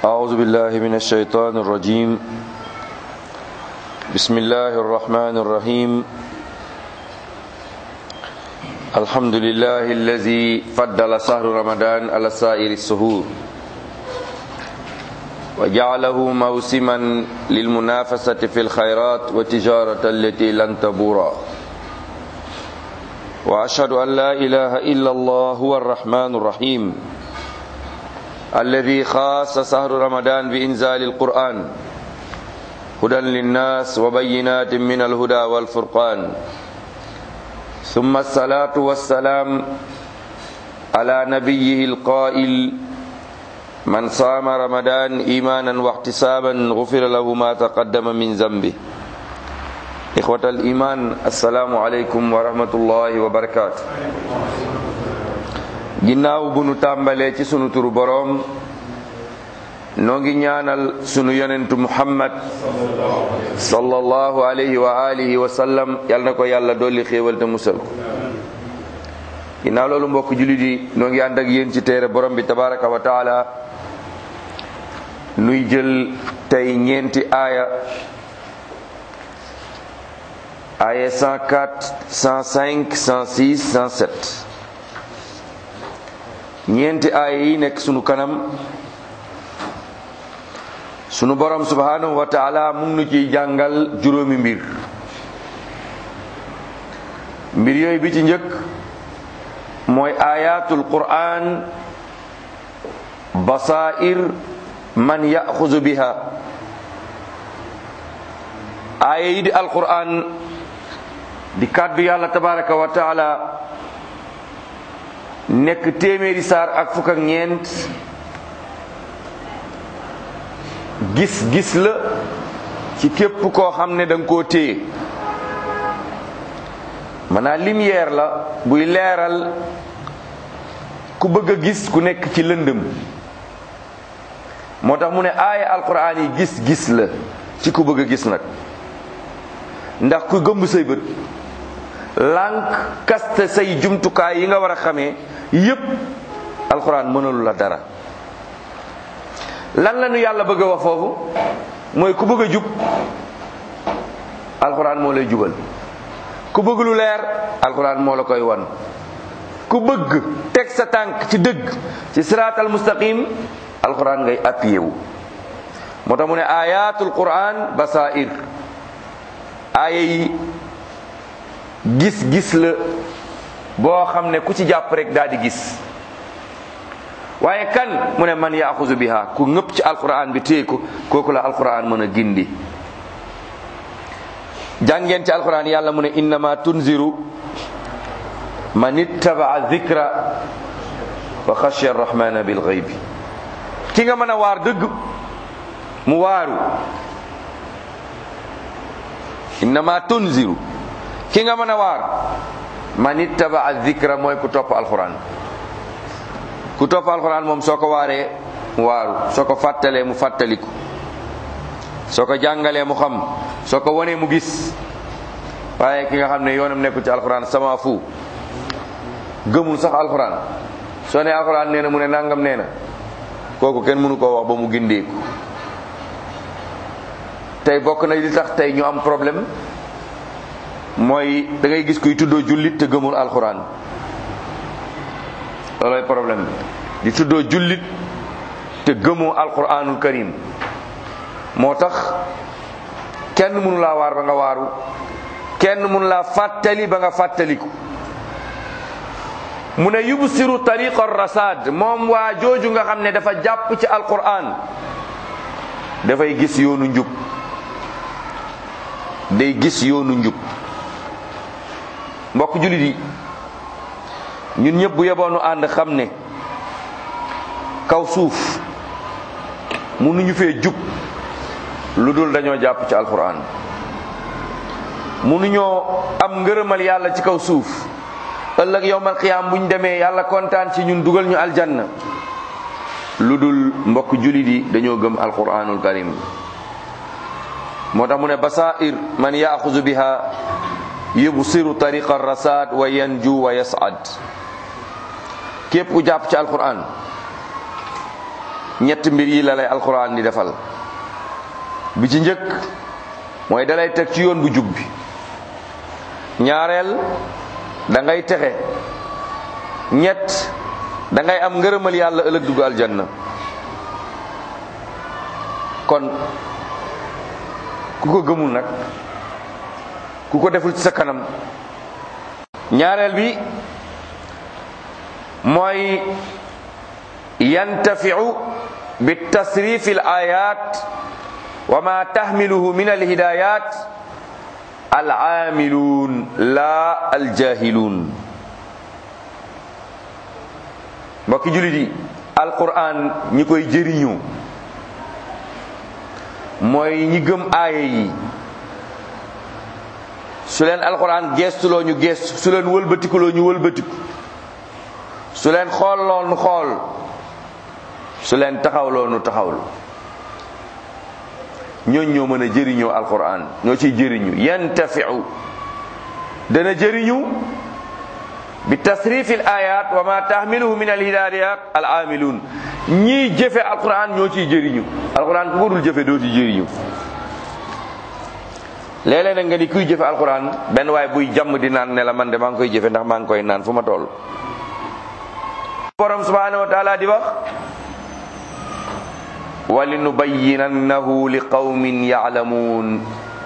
أعوذ بالله من الشيطان الرجيم بسم الله الرحمن الرحيم الحمد لله الذي فضل شهر رمضان على سائر السهور وجعله موسما للمنافسة في الخيرات والتجارة التي لن تبورا وأشهد أن لا إله إلا الله هو الرحمن الرحيم الذي خاص شهر رمضان بإنزال القرآن هدى للناس وبينات من الهدى والفرقان ثم الصلاة والسلام على نبيه القائل من صام رمضان إيمانا واحتسابا غفر له ما تقدم من ذنبه إخوة الإيمان السلام عليكم ورحمة الله وبركاته ginnaaw bu nu tàmbalee ci sunu turu boroom noo ngi ñaanal sunu yonentu muhammad sallallahu alayhi wa alihi wa sallam yal na ko yàlla dolli xéewal te musal ko ginnaaw loolu mbokk jullit yi noo ngi ànd ak yéen ci téere borom bi tabaraka wa taala nuy jël tey ñeenti aaya aaya 104 105 106 107 ñeenti aaya yi nekk sunu kanam sunu borom subhanahu wa taala mu ngi nu ciy jàngal juróomi mbir mbir yooyu bi ci njëkk mooy ayatul quran basair man yaxuzu biha aaya yi di alquran di kàddu yàlla tabaraka wa taala nekk téeméeri saar ak fukk ak ñeent gis-gis la ci képp koo xam ne da nga koo téye maanaam lumière la buy leeral ku bëgg a gis ku nekk ci lëndëm moo tax mu ne aaya alquran yi gis-gis la ci ku bëgg a gis nag ndax ku gëmb say bët lànk kaste say jumtukaay yi nga war a xamee yépp alxuraan mënalu la dara lan la nu yàlla bëgg a wax foofu mooy ku bëgg a jub alxuraan moo lay jubal ku bëgg lu leer alxuraan moo la koy wan ku bëgg teg sa tànk ci dëgg ci siraatal mustaqim alxuraan ngay appuyé wu moo tax mu ne ayatul quran basair aaya yi gis-gis la boo xam ne ku ci jàpp rek daal di gis waaye kan mu ne man yaaxuzu biha ku ngëpp ci alquran bi téye ko kooku la alquran mën a gindi jàngeen ci alquran yàlla mu ne innama tunziru man ittabaa dhikra wa xashiya arrahmana bil ghaybi ki nga mën a waar dëgg mu waaru innama tunziru ki nga mën a waar man ittaba dhikra mooy ku topp alquran ku topp alquran moom soo ko waaree mu waaru soo ko fàttalee mu fàttaliku soo ko jàngalee mu xam soo ko wanee mu gis waaye ki nga xam ne yoonam nekkul ci alquran sama fu gëmul sax alquran soo ne alquran nee na mu ne nangam nee na kooku kenn mënu koo wax ba mu gindeeku tey bokk na li tax tey ñu am problème mooy da ngay gis kuy tuddoo jullit te gëmul alxuraan loolooy problème bi di tuddoo jullit te gëmoo alxuraanul karim moo tax kenn mënu laa waar ba nga waaru kenn mënu laa fàttali ba nga fàttaliku mu ne yubsiru tariqa rasad moom waa jooju nga xam ne dafa jàpp ci alxuraan dafay gis yoonu njub day gis yoonu njub mbokk jullit yi ñun ñëpp bu yeboonu ànd xam ne kaw suuf mënuñu fee jub lu dul dañoo jàpp ci alquran mënuñoo am ngërëmal yàlla ci kaw suuf ëllëg yowmal qiyaam bu ñu demee yàlla kontaan ci ñun dugal ñu aljanna lu dul mbokk jullit yi dañoo gëm alquranul karim moo tax mu ne basair man yaaxuzu biha yubsiru tariqa rasad wa yanju wa yasad képp ku jàpp ci alquran ñett mbir yi la lay alquran di defal bi ci njëkk mooy dalay teg ci yoon bu jub bi ñaareel da ngay texe ñett da ngay am ngërëmal yàlla ëllëg dugg aljanna kon ku ko gëmul nag ku ko deful ci sa kanam ñaareel bi mooy yantafiu bi tasrif al ayat wa ma tahmiluhu min al hidayat al aamiluun la al jahiluun mbokki julit yi alquran ñi koy jëriñu mooy ñi gëm aaya yi su leen alquran geestuloo ñu geestu su leen wëlbatikuloo ñu wëlbatiku su leen xoolloo nu xool su leen taxawloo nu taxawlu ñooñ ñoo mën a jëriñoo alquran ñoo ciy jëriñu yantafiu dana jëriñu bi tasrif al ayat wa ma tahmiluhu min al hidayat al amilun ñii jëfe alquran ñoo ciy jëriñu alquran ku ko dul jëfe doo ci jëriñu léeg-léeg nag nga ni kuy jëfe alquran benn waaye buy jàmm di naan ne la man de maa ngi koy jëfe ndax maa ngi koy naan fu ma toll borom subhanahu wa taala di wax walinubayyinannahu li qawmin yaalamuun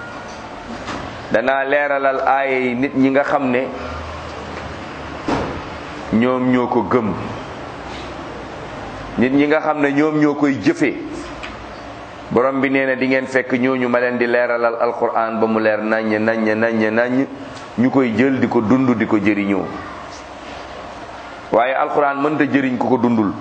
danaa leeralal aaya yi nit ñi nga xam ne ñoom ñoo ko gëm nit ñi nga xam ne ñoom ñoo koy jëfe borom bi nee na di ngeen fekk ñooñu ma leen di leeralal alquran ba mu leer naññ naññ naññ naññ ñu koy jël di ko dund di ko jëriñoo waaye alquran mënta jëriñ ku ko dundul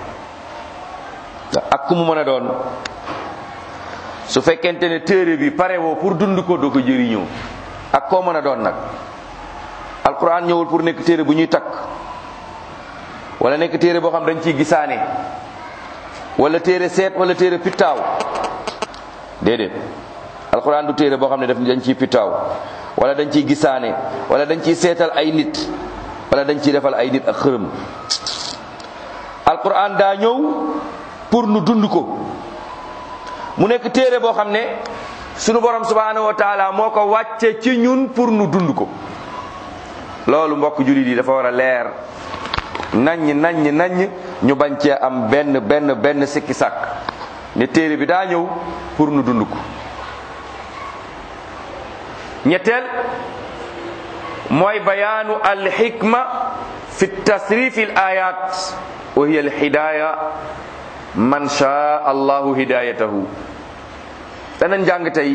ak ku mu mën a doon su fekkente ne téere bi pare woo pour dund ko doo ko jëriñoo ak koo mën a doon nag alquran ñëwul pour nekk téere bu ñuy takk wala nekk téere boo xam dañ ciy gisaane wala téere seet wala téere pittaaw déedéet alquran du téere boo xam ne daf dañ ciy pittaaw wala dañ ciy gisaane wala dañ ciy seetal ay nit wala dañ ciy defal ay nit ak xërëm alquran daa ñëw pour nu dund ko mu nekk téere boo xam ne sunu borom subhanahu wa taala moo ko wàcce ci ñun pour nu dund ko loolu mbokk jullit yi dafa war a leer naññ naññ naññ ñu bañ cee am benn benn benn sikki sàkk ne téere bi daa ñëw pour nu dund ko ñetteel mooy bayaanu alxikma fi tasrif al ayat wa hiya alhidaya man shaa allahu hidayatahu dana njàng tey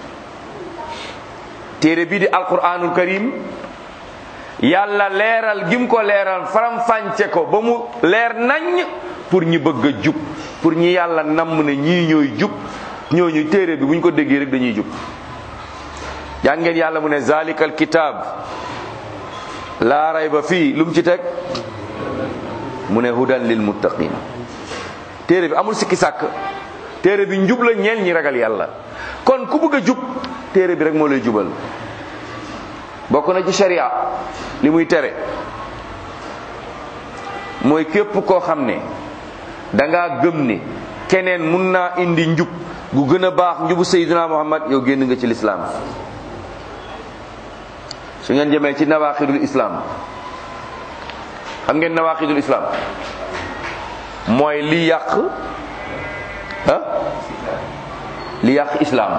téere bii di alquranul karim yàlla leeral gim ko leeral faram fànce ko ba mu leer nañ pour ñi bëgg a jub pour ñi yàlla namm ne ñii ñooy jub ñooñu téere bi bu ñu ko déggee rek dañuy jub jàngeen yàlla mu ne zalikal kitab laa rayba fii lu mu ci teg mu ne hudan lil muttaqin téere bi amul sikki sàkk téere bi njub la ñeel ñi ragal yàlla kon ku bëgg a jub téere bi rek moo lay jubal bokk na ci sharia li muy tere mooy képp koo xam ne dangaa gëm ne keneen mun naa indi njub gu gën a baax njubu sayyidina muhammad yow génn nga ci lislaam su ngeen jëmee ci nawaqidul islam xam ngeen nawaqidul islam mooy li yàq ah li yàq islam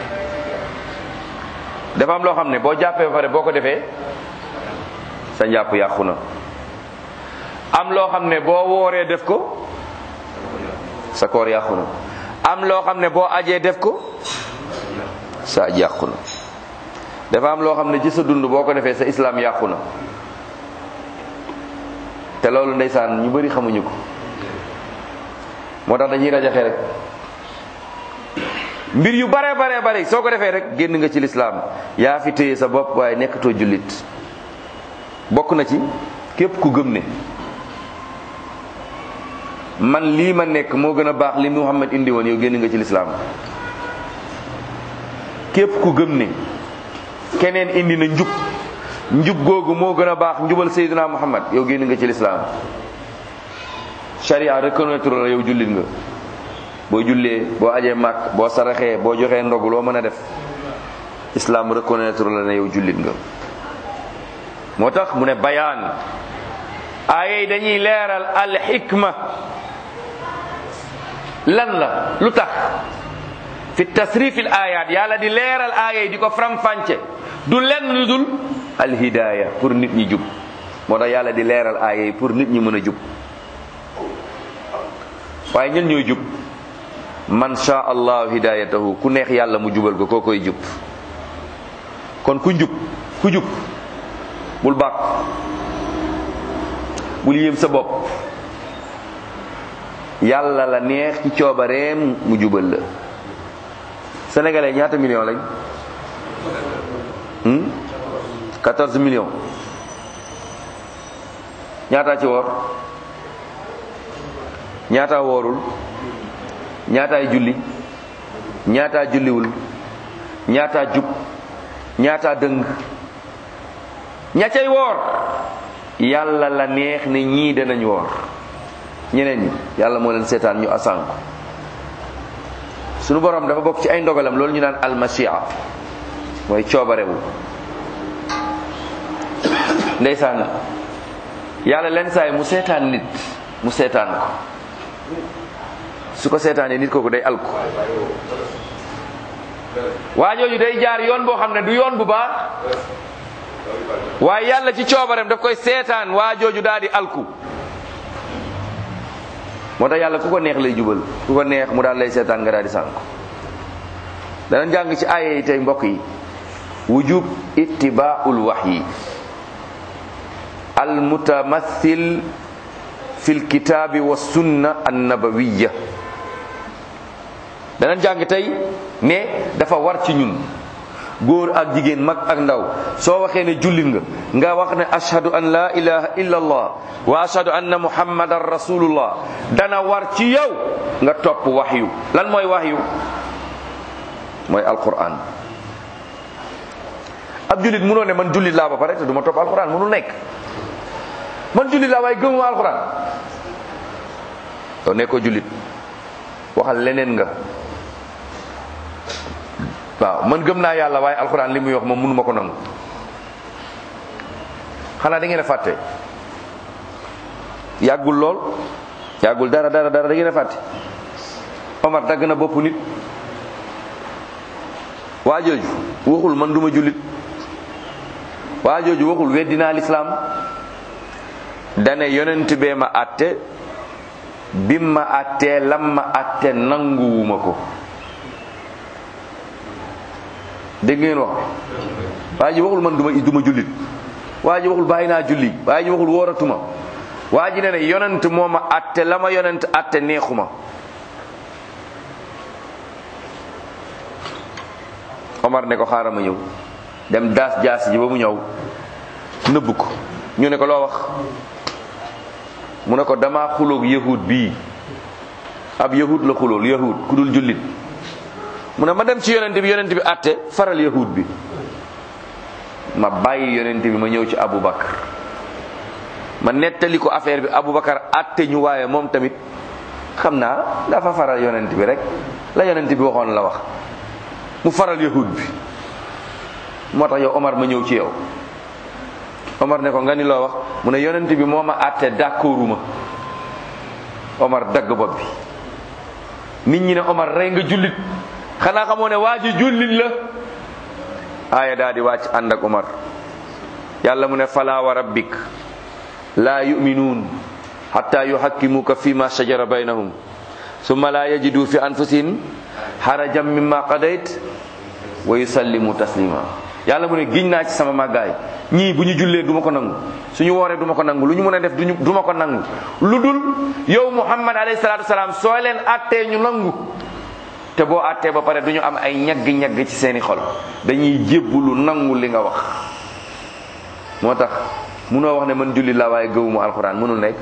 dafa am loo xam ne boo jàppee ba pare boo ko defee sa njàpp yàqu na am loo xam ne boo wooree def ko sa koor yàqu na am loo xam ne boo ajee def ko sa aj yàqu na dafa am loo xam ne ci sa dund boo ko defee sa islam yàqu na te loolu ndeysaan ñu bari xamuñu ko moo tax dañuy rajaxe rek mbir yu bare bare bare soo ko defee rek génn nga ci lislaam yaa fi téye sa bopp waaye nekkatoo jullit bokk na ci képp ku gëm ne man lii ma nekk moo gën a baax li Muhammad indi woon yow génn nga ci lislaam képp ku gëm ne keneen indi na njub njub googu moo gën a baax njubal Seydina Muhammad yow génn nga ci lislaam sharia reconnaître la yow jullit nga boo jullee boo ajee màkk boo saraxee boo joxee ndogu loo mën a def islam reconnaître la ne yow jullit nga moo tax mu ne bayaan aaya yi dañuy leeral al xikma lan la lu tax fi tasrifil ayat yàlla di leeral aaya yi di ko faram-fànce du lenn lu dul al hidaya pour nit ñi jub moo tax yàlla di leeral aaya yi pour nit ñi mën a jub waaye ñen ñooy jub man sha allahu hidayatahu ku neex yàlla mu jubal ko koo koy jub kon ku njub ku jub bul bàkk bul yéem sa bopp yàlla la neex ci coobareem mu jubal la sénégalais ñaata million lañ hmm 14 millions ñaata ci woor ñaata woorul ñaataay julli ñaata julliwul ñaata jub ñaata dëng ña cay woor yàlla la neex ne ñii danañ woor ñeneen ñi yàlla moo leen seetaan ñu asanku sunu borom dafa bokk ci ay ndogalam loolu ñu naan almasia mooy coobarewu ndeysaan yàlla leen saay mu seetaan nit mu seetaan ko su ko seetaanee nit kooku day alku waa jooju day jaar yoon boo xam ne du yoon bu baax waaye yàlla ci coobareem daf koy seetaan waa jooju daal di alku moo tax yàlla ku ko neex lay jubal ku ko neex mu daal lay seetaan nga daal di sànku danañ jàng ci aaya yi tey mbokk yi wujub ittibaaul wahyi al mutamathil fi lkitaabi wa sunna annabawiya danañ jàng tey ne dafa war ci ñun góor ak jigéen mag ak ndaw soo waxee ne jullit nga nga wax ne ashhadu an la ilaha illa allah wa ashhadu anna muhammadan rasulullah dana war ci yow nga topp waxyu lan mooy waxyu mooy alquran ab jullit munoo ne man jullit laa ba pare te du ma topp alquran munul nekk man jullit laa waaye gëmuma alquran yow nekkoo jullit waxal leneen nga waaw man gëm naa yàlla waaye alxuraan li muy wax moom mënu ma ko nangu xanaa da ngeen a fàtte yàggul lool yàggul dara dara dara da ngeen a fàtte Omar dagg na bopp nit waa jooju waxul man duma jullit waa jooju waxul weddinaa lislaam dane yonent bee ma àtte bim ma àttee lam ma àtte nanguwuma ko dégg ngeen wax waa ji waxul man duma duma jullit waa ji waxul bàyyi naa julli waa ji waxul wooratuma waa ji ne ne yonent moo ma atte la ma yonent atte neexuma Omar ne ko xaaral ma ñëw dem daas jaas ji ba mu ñëw nëbb ko ñu ne ko loo wax mu ne ko dama xuloog yahud bii ab yahud la xulool yahud ku dul jullit mu ne ma dem ci yonent bi yonent bi atte faral yahud bi ma bàyyi yonent bi ma ñëw ci Aboubacar ma nettali ko affaire bi Aboubacar atte ñu waaye moom tamit xam naa dafa faral yonent bi rek la yonent bi waxoon la wax mu faral yahud bi moo tax yow Omar ma ñëw ci yow Omar ne ko nga ni loo wax mu ne yonent bi moo ma atte d'accorduma Omar dagg bopp bi nit ñi ne Omar rey nga jullit xanaa xamoo ne waa ji jullit la aaya daa di wàcc ànd ak Omar yàlla mu ne fala wa rabbik laa yuminuun xatta yuhakkimuka fi ma shajara baynahum summa laa yajidu fi anfusihim harajan mimma qadayt wa yusallimu taslima yàlla mu ne giñ naa ci sama màggaay ñii bu ñu jullee du ma ko nangu suñu wooree du ma ko nangu lu ñu mën a def duñu du ma ko nangu lu dul yow muhammad alayhi salaatu wasalaam soo leen attee ñu nangu te boo attee ba pare du ñu am ay ñagg-ñagg ci seeni xol dañuy jébbulu nangu li nga wax moo tax munoo wax ne man jullit laa waaye gëwuma alxuraan mënul nekk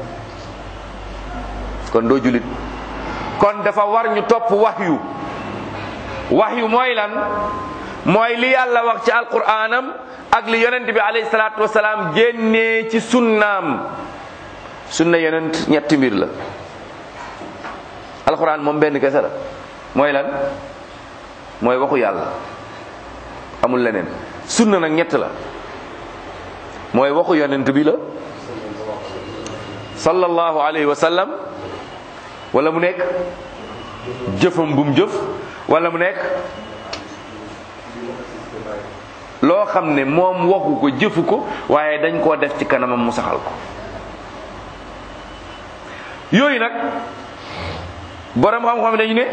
kon doo jullit kon dafa war ñu topp waxyu waxyu mooy lan mooy li yàlla wax ci alquraanam ak li yonent bi alayhi salaatu wasalaam génnee ci sunnaam sunna yonent ñetti mbir la alxuraan moom benn kese la mooy lan mooy waxu yàlla amul leneen sunna nag ñett la mooy waxu yonent bi la sallallahu alayhi wa sallam wala mu nekk jëfam bu mu jëf wala mu nekk loo xam ne moom waxu ko jëfu ko waaye dañ koo def ci kanamam mu saxal ko yooyu nag borom xam-xam dañu ne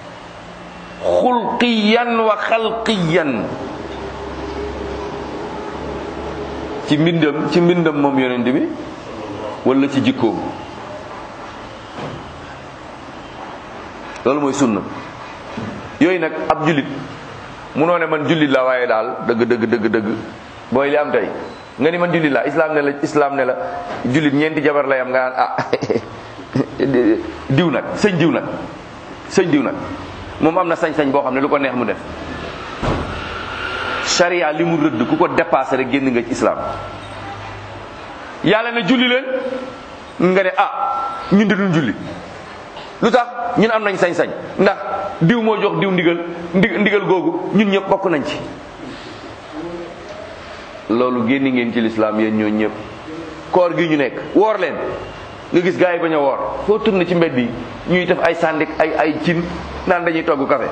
xulqiyan wa xalqiyan ci mbindam ci mbindam moom yonent bi wala ci jikkoom loolu mooy sunna yooyu nag ab jullit munoo ne man jullit la waaye daal dëgg dëgg dëgg dëgg booy li am tey nga ni man jullit la islam ne la islam ne la jullit ñeenti jabar lay am nga naan ah diw nag sëñ diw nag sëñ diw nag moom am na sañ-sañ boo xam ne lu ko neex mu def sharia li mu rëdd ku ko dépassé rek génn nga ci islam yàlla ne julli leen nga ne ah ñun de duñ julli lu tax ñun am nañ sañ-sañ ndax diw moo jox diw ndigal ndi ndigal googu ñun ñëpp bokk nañ ci loolu génni ngeen ci lislaam yéen ñoo ñëpp koor gi ñu nekk woor leen nga gis gars yi bañ a woor foo tourné ci mbedd yi ñuy def ay sàndik ay ay cin naan dañuy togg café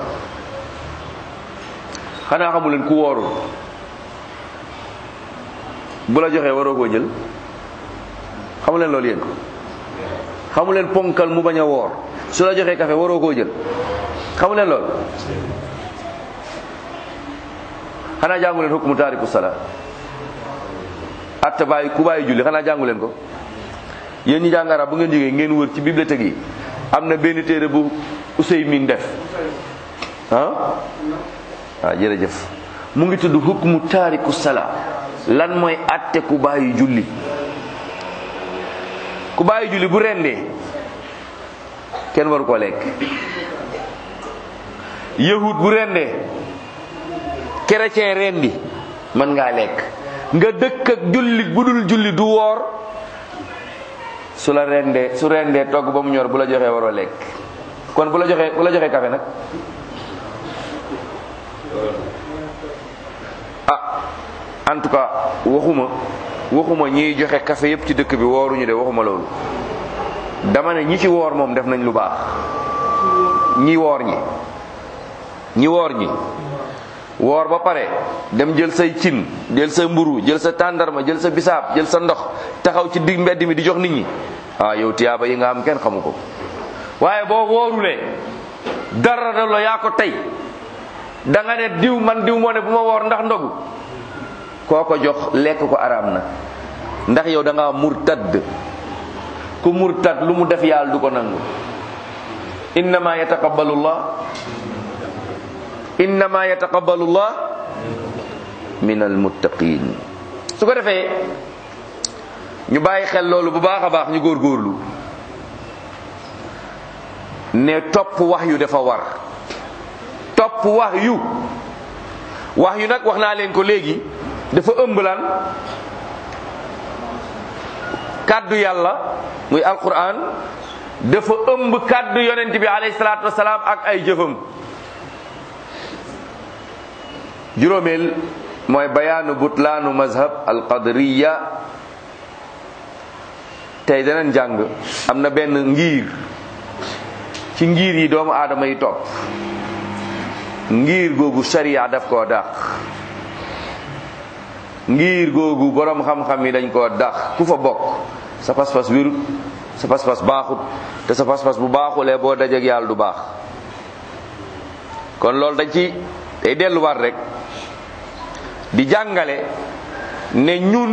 xanaa xamu leen ku woorul bu la joxee waroo koo jël xamu leen loolu yéen xamu leen ponkal mu bañ a woor su la joxee café waroo koo jël xamu leen loolu xanaa jàngu leen hukmu taariku sala atta bàyyi ku bàyyi julli xanaa jàngu leen ko yéen ñi jàng arab bu ngeen jógee ngeen wër ci bibliothèque yi am na benn téere bu Useymin def ah waaw jërëjëf mu ngi tudd hukmu taariku sala lan mooy atte ku bàyyi julli ku bàyyi julli bu rendee kenn waru koo lekk yahud bu rendee chrétien rendi mën ngaa lekk nga dëkk ak julli bu dul julli du woor su la rendee su rendee togg ba mu ñor bu la joxee waroo lekk kon bu la joxee bu la joxee café nag ah en tout cas waxuma waxuma ñiy joxe café yépp ci dëkk bi wooruñu de waxuma loolu dama ne ñi ci woor moom def nañ lu baax ñi woor ñi ñi woor ñi woor ba pare dem jël say cin jël sa mburu jël sa tàndarma jël sa bisaab jël sa ndox taxaw ci digg mbedd mi di jox nit ñi ah yow tiyaaba yi nga am kenn xamu ko waaye boo woorulee dara da la yaa ko tey da nga ne diw man diw moo ne bu ma woor ndax ndogu koo ko jox lekk ko araam na ndax yow da nga murtad ku murtad lu mu def yàlla du ko nangu innama yataqabbalu llah innama yataqabbalu llah min almuttaqin su ko defee ñu bàyyi xel loolu bu baax a baax ñu góorgóorlu ne topp wax yu dafa war topp wax yu wax yu nag wax naa leen ko léegi dafa ëmb lan kàddu yàlla muy alquran dafa ëmb kàddu yonent bi alayhi salaatu wasalaam ak ay jëfam juróomeel mooy bayaanu butlaanu mazhab alqadriya tey danañ jàng am na benn ngir ci ngir yi doomu aadama yi topp ngir googu sharia daf koo dàq ngir googu borom xam-xam yi dañ koo dàq ku fa bokk sa pas-pas wérut sa pas-pas baaxut te sa pas-pas bu baaxulee boo dajeek yàlla du baax kon loolu dañ ci day delluwaat rek di jàngale ne ñun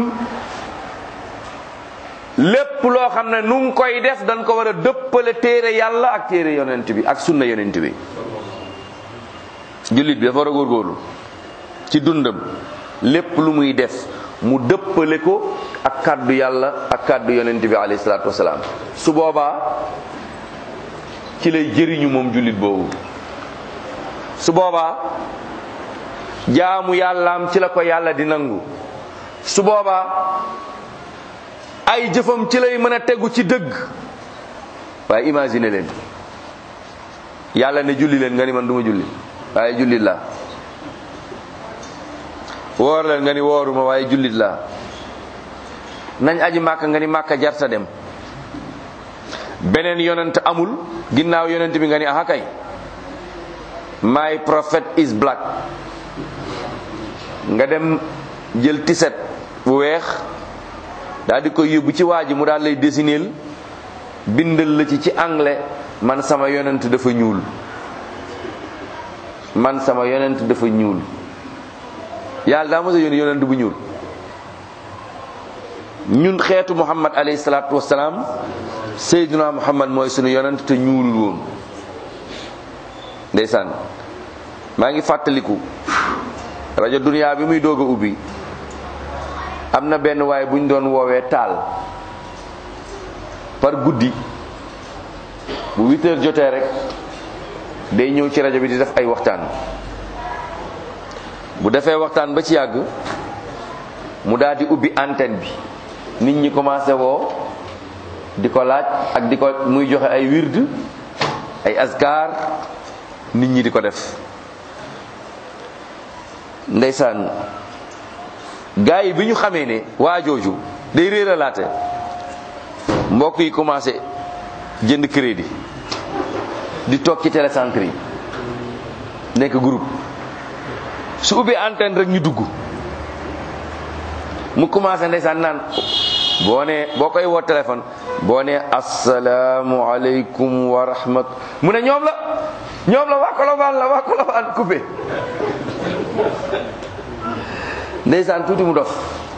lépp loo xam ne nu ngi koy def dañ ko war a dëppale téere yàlla ak téere yonent bi ak sunna yonent bi jullit bi dafa war a góorgóorlu ci dundam lépp lu muy def mu dëppale ko ak kàddu yàlla ak kàddu yonent bi alayhi salaatu wasalaam su boobaa ci lay jëriñu moom jullit boobu su boobaa jaamu yàllaam ci la ko yàlla di nangu su boobaa ay jëfam ci lay mën a tegu ci dëgg waaye imagine leen yàlla ne julli leen nga ni man du ma julli waaye jullit laa woor leen nga ni wooruma waaye jullit laa nañ aji màkka nga ni màkka jarta dem beneen yonent amul ginnaaw yonent bi nga ni aha kay my prophet is black nga dem jël tiset bu weex daal di koy yóbbu ci waa ji mu daal lay désineel bindal la ci ci anglais man sama yonent dafa ñuul man sama yonent dafa ñuul yàlla daa mos a yónni yonent bu ñuul ñun xeetu muhammad alayhi salaatu wasalaam seydina muhammad mooy sunu yonent te ñuulul woon ndeysaan maa ngi fàttaliku rajo dunia bi muy doog a ubbi am na benn waay bu ñu doon woowee taal par guddi bu huit heures jotee rek day ñëw ci rajo bi di def ay waxtaan bu defee waxtaan ba ci yàgg mu daal di ubbi antenne bi nit ñi commencé woo di ko laaj ak di ko muy joxe ay wird ay askar nit ñi di ko def ndeysaan gaa yi bi ñu xamee ne waa jooju day réeralaate mbokk yi commencé jënd crédit di toog ci télécentre yi nekk groupe su ubbee antenne rek ñu dugg mu commencé ndeysaan naan boo nee boo koy woo téléphone boo nee asalaamualeykum wa rahmat mu ne ñoom la ñoom la waa Colobane la waa Colobane coupé ndeysaan tuuti mu dof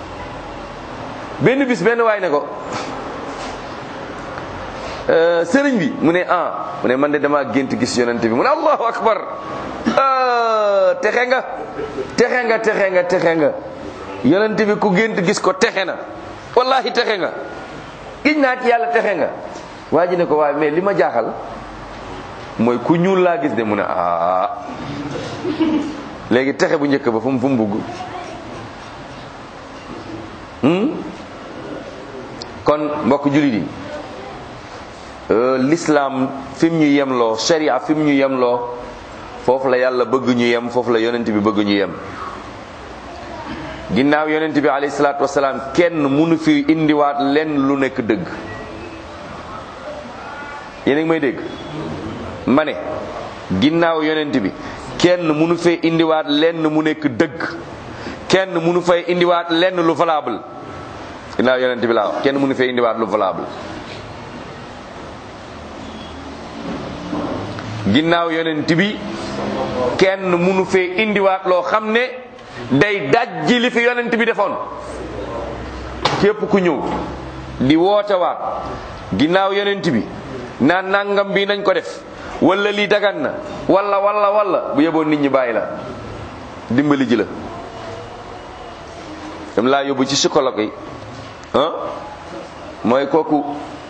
benn bis benn waay ne ko sëriñ bi mu ne ah mu ne man de dama gént gis yonent bi mu ne allahu akbar texe nga texe nga texe nga texe nga yonent bi ku gént gis ko texe na wallahi texe nga giñ naa ci yàlla texe nga waa ji ne ko waaye mais li ma jaaxal mooy ku ñuul laa gis de mu ne ah léegi texe bu njëkk ba fu mu fu mu bugg kon mbokk jullit yi l'islam fi mu ñu yemloo sharia fi mu ñu yemloo foofu la yàlla bëgg ñu yem foofu la yonent bi bëgg ñu yem ginnaaw yonent bi alayhi salaatu wasalaam kenn mënu fi indiwaat lenn lu nekk dëgg yéen a ngi may dégg ma ne ginnaaw yonent bi kenn mënu fee indiwaat lenn mu nekk dëgg kenn mënu fay indiwaat lenn lu valable ginnaaw yonent bi laa wax kenn mënu fee indiwaat lu valable ginnaaw yonent bi kenn mënu fee indiwaat loo xam ne day dajji li fi yonent bi defoon képp ku ñëw di woote waat ginnaaw yonent bi naan nangam bi nañ ko def wala lii dagan na wala wala wala bu yeboon nit ñi bàyyi la dimbali ji la dem laa yóbbu ci psychologue yi ah mooy kooku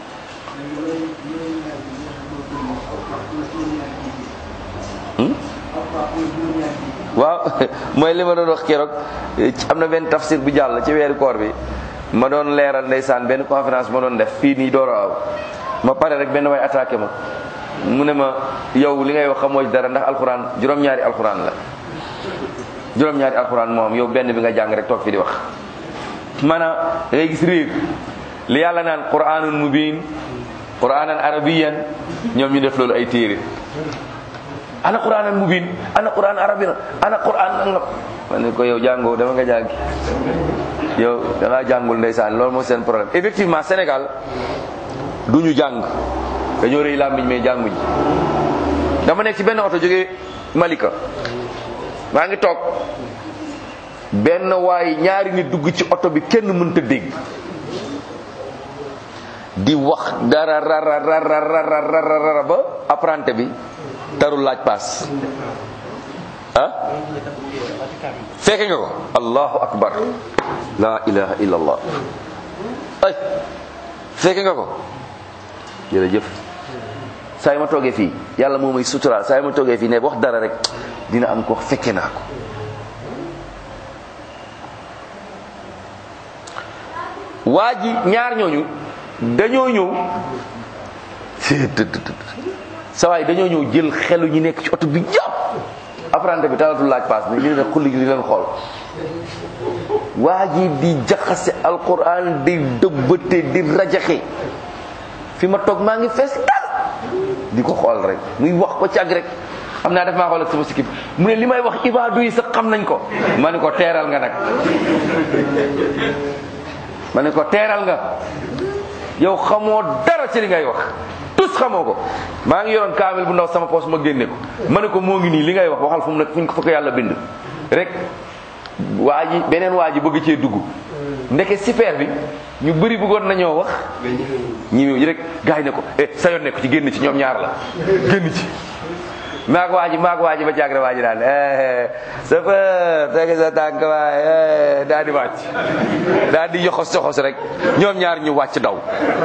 waaw mooy li ma doon wax keroog am na benn tafsir bu jàll ci weeru koor bi ma doon leeral ndeysaan benn conférence ma doon def fii nii door a ma pare rek benn way attaqué ma mu ne ma yow li ngay wax xamoo ci dara ndax alxuraan juróom-ñaari alxuraan la juróom-ñaari alxuraan moom yow benn bi nga jàng rek toog fi di wax maanaam da ngay gis réer li yàlla naan quraanun mubin quraanan arabiyan ñoom ñu def loolu ay téere ana quraanan mubin ana quraan arabiyan ana quraan nangam ma ne ko yow jàngoo dama nga jàngi yow da ngaa jàngul ndeysaan loolu mooy seen problème effectivement Sénégal du ñu jàng dañoo rëy làmmiñ mais jànguñ dama nekk ci benn oto jógee Malika maa ngi toog benn waay ñaari nit dugg ci oto bi kenn mënta dégg di wax dara rara rara rara rara ba apprenti bi tarul laaj paas ah fekke nga ko allahu akbar la ilaha illa allah ay fekke nga ko jërëjëf saa yi ma toogee fii yàlla moo may suturaal saa yi ma toogee fii ne wax dara rek dina am ko wax fekke naa ko waa ji ñaar ñooñu dañoo ñëw sa waay dañoo ñëw jël xelu ñi nekk ci oto bi jàpp apprenti bi talatul laaj paas bi ñu ne xulli gi di leen xool waa ji di jaxase alquran di dëbbate di rajaxe fi ma toog maa ngi fees dal di ko xool rek muy wax ko càgg rek xam naa def maa xool ak sama sikib mu ne li may wax ibaadu yi sax xam nañ ko ma ne ko teeral nga nag ma ne ko teeral nga yow xamoo dara ci li ngay wax tus xamoo ko maa ngi yoroon kaamil bu ndaw sama poos ma génne ko ma ne ko moo ngi nii li ngay wax waxal fu mu nekk fu ñu ko fa yàlla bind rek waa ji beneen waa ji bëgg cee dugg ndeke super bi ñu bëri bëggoon nañoo wax ñi rek gars yi ne ko eh sa yoon nekk ci génn ci ñoom ñaar la génn ci maag waa ji maag waa ji ba jàgre waa ji daal chauffeur teg sa tànk waay daal di wàcc daal di yoxos soxos rek ñoom ñaar ñu wàcc daw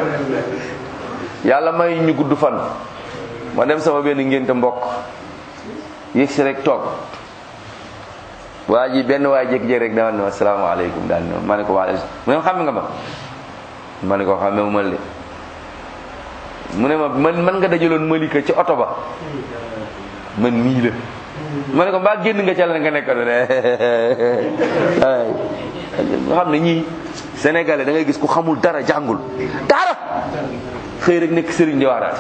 yàlla may ñu gudd fan ma dem sama benn ngénte mbokk yëg si rek toog waa ji benn waay jékki-jékki rek dama ne ma asalaamaaleykum daal ne ma ne ko waaleykum mu ne ma xam nga ma ma ne ko xamee ma de mu ne ma man man nga dajaloon malika ci oto ba man mii la ma ne ko mbaa génn nga ca la nga nekkoon ne nga xam ne ñii sénégalais da ngay gis ku xamul dara jàngul dara xëy rek nekk sëriñ di waaraate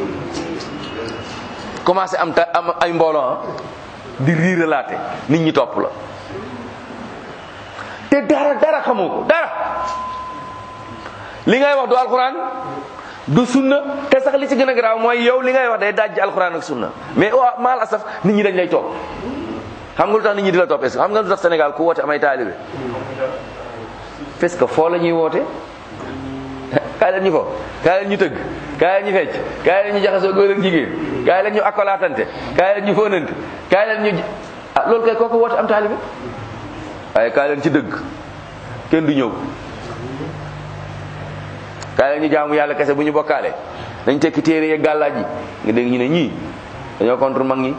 commencé am ta am ay mbooloo di riiralaate nit ñi topp la te dara dara xamoo ko dara li ngay wax du alxuraan du sunna te sax li ci gën a garaaw mooy yow li ngay wax day dajji alxuraan ak sunna mais waa maal asaf nit ñi dañ lay topp xam nga lu tax nit ñi di la topp est-ce que xam nga lu tax Sénégal ku woote amay taalibe parce que foo la ñuy woote kaay leen ñu fo kaay leen ñu tëgg kaay leen ñu fecc kaay leen ñu jaxasoo góor ak jigéen kaay leen ñu akkolaatante kaay leen ñu fóonante kaay leen ñu ah loolu kay kooku woote am taalibe waaye kaay leen ci dëgg kenn du ñëw kaay leen ñu jaamu yàlla kese bu ñu bokkaale dañ tekki téere yeeg gàllaaj yi nga dégg ñu ne ñii dañoo contre mag ñi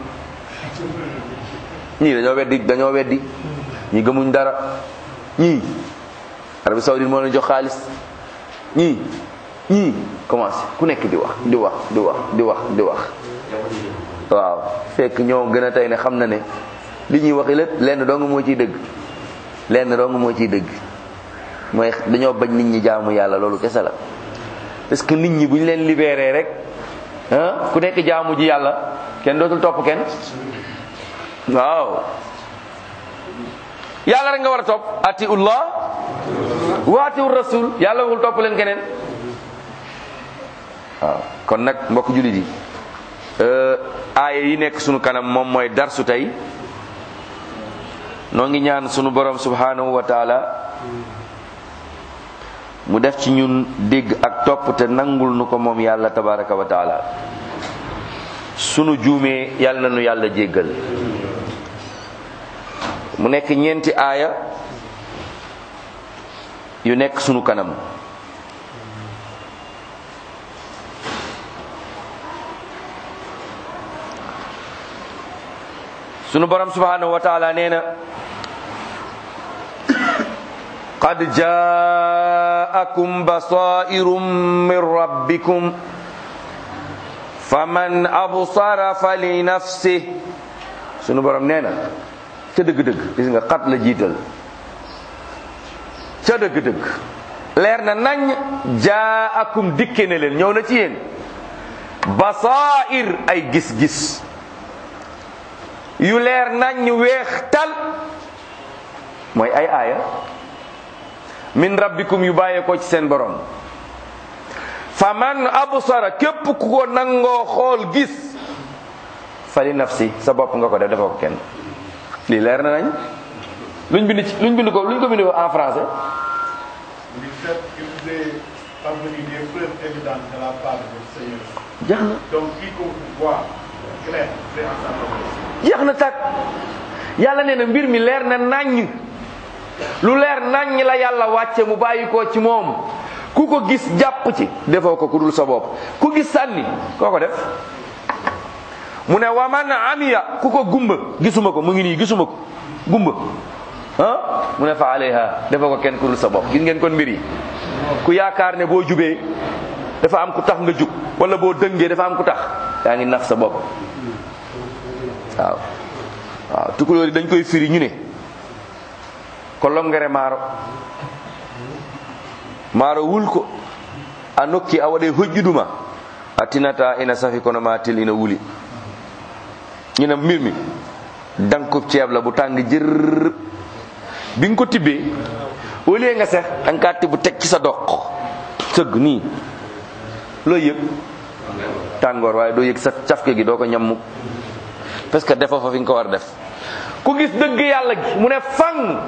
ñii dañoo weddi dañoo weddi ñi gëmuñ dara ñii Arabie Saoudite moo leen jox xaalis ñii ñii commencé ku nekk di wax di wax di wax di wax di wax waaw fekk ñoo gën a tey ne xam na ne li ñuy waxi lépp lenn dong moo ciy dëgg lenn dong moo ciy dëgg mooy dañoo bañ nit ñi jaamu yàlla loolu kese la parce que nit ñi bu ñu leen libéré rek ah ku nekk jaamu ji yàlla kenn dootul topp kenn waaw yàlla rek nga war a topp atiullah wa atiur rasul yàlla waxul topp leen keneen waaw kon nag mbokk jullit yi aaya yi nekk sunu kanam moom mooy darsu tey noo ngi ñaan sunu borom subhanahu wa taala mu def ci ñun dégg ak topp te nangul nu ko moom yàlla tabaraka wa taala sunu juumee yàlla na nu yàlla jéggal mu nekk ñeenti aaya yu nekk sunu kanam sunu borom subhanahu wa taala nee na qad jaakum basairum min rabbikum faman absara fali nafsih sunu borom nee na ca dëgg-dëgg gis nga xat la jiital ca dëgg-dëgg leer na nañ jaakum dikke ne leen ñëw na ci yéen basair ay gis-gis yu leer nañ weex tal mooy ay aaya min rabbikum yu bàyyeekoo ci seen borom fa man absara képp ku ko nangoo xool gis fali nafsi sa bopp nga ko def defoo ko kenn lii leer na nañ luñ bind ci luñ bind ko luñ ko bind ko en français du fait que vous ayez parvenu des preuves évidentes de la part de votre Seigneur. jeex na Donc, quiconque voit clair, c'est en sa faveur. jeex na tàkk yàlla nee na mbir mi leer na naññ lu leer naññ la yàlla wàcce mu bàyyi ko ci moom ku ko gis jàpp ci defoo ko ku dul sa bopp ku gis sànni koo ko def mu ne waman amiya ku ko gumba gisuma ko mu ngi nii gisuma ko gumba ah mu ne fa alayha defoo ko kenn ku dul sa bopp gis ngeen kon mbir yi ku yaakaar ne boo jubee dafa am ku tax nga jub wala boo dëngee dafa am ku tax yaa ngi nax sa bopp waaw waaw tukulóor yi dañ koy firi ñu ne kolongere maaro maaro wulko a nokki a waɗe hojjuduma a tinata ina safi kono ma til ina wuli ñu ne mbir mi dankub ceeb la bu tàng jër bi nga ko tibbee au lieu nga sex da nga kaa tibb teg ci sa doq sëgg nii loo yëg tàngoor waaye doo yëg sa cafke gi doo ko ñam mukk parce que defa fa fi nga ko war def ku gis dëgg yàlla gi mu ne fang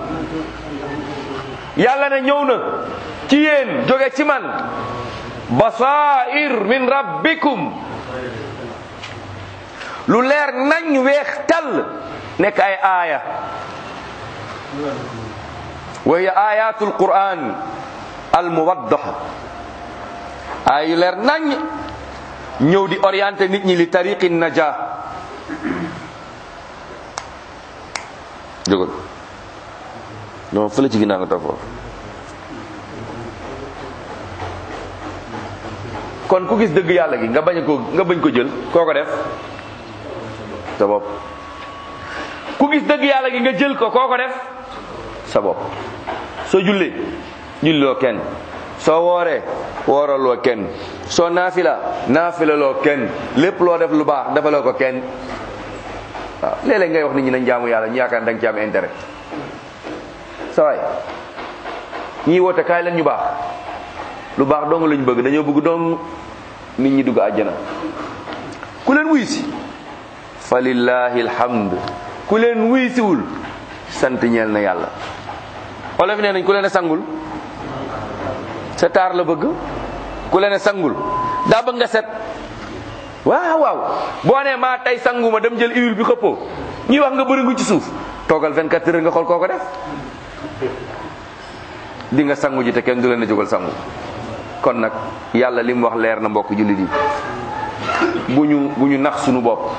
yàlla ne ñëw na ci yéen jóge ci man basair min rabbikum lu leer nañ weex tall nekk ay aaya wa hiya ayatul quran al muwaddaha ay yu leer nañ ñëw di orienté nit ñi li tariqi naja jógal non fële ci ginnaaw nga toog foofu kon ku gis dëgg yàlla gi nga bañ ko nga bañ ko jël koo ko def sa bopp ku gis dëgg yàlla gi nga jël ko koo ko def sa bopp soo jullee julloo kenn soo wooree wooraloo kenn soo naafila naafilaloo kenn lépp loo def lu baax defaloo ko kenn waaw léeg-léeg ngay wax nit ñi nañ jaamu yàlla ñu yaakaar da nga ci am intérêt sa waay ñii woote kaay leen ñu baax lu baax dong lañu bëgg dañoo bëgg dong nit ñi dugg àjjana ku leen wuy si fa lillahi alhamd ku leen wuy siwul sant ñeel na yàlla olof nee nañ ku leen a sangul sa taar la bëgg ku leen a sangul daa bëgg nga set waaw waaw boo nee maa tey sanguma dem jël huile bi xëppoo ñuy wax nga bëringu ci suuf toogal 24 heures nga xool koo ko def di nga sangu ji te kenn du leen a jógal sangu kon nag yàlla li mu wax leer na mbokk jullit yi bu ñu bu ñu nax sunu bopp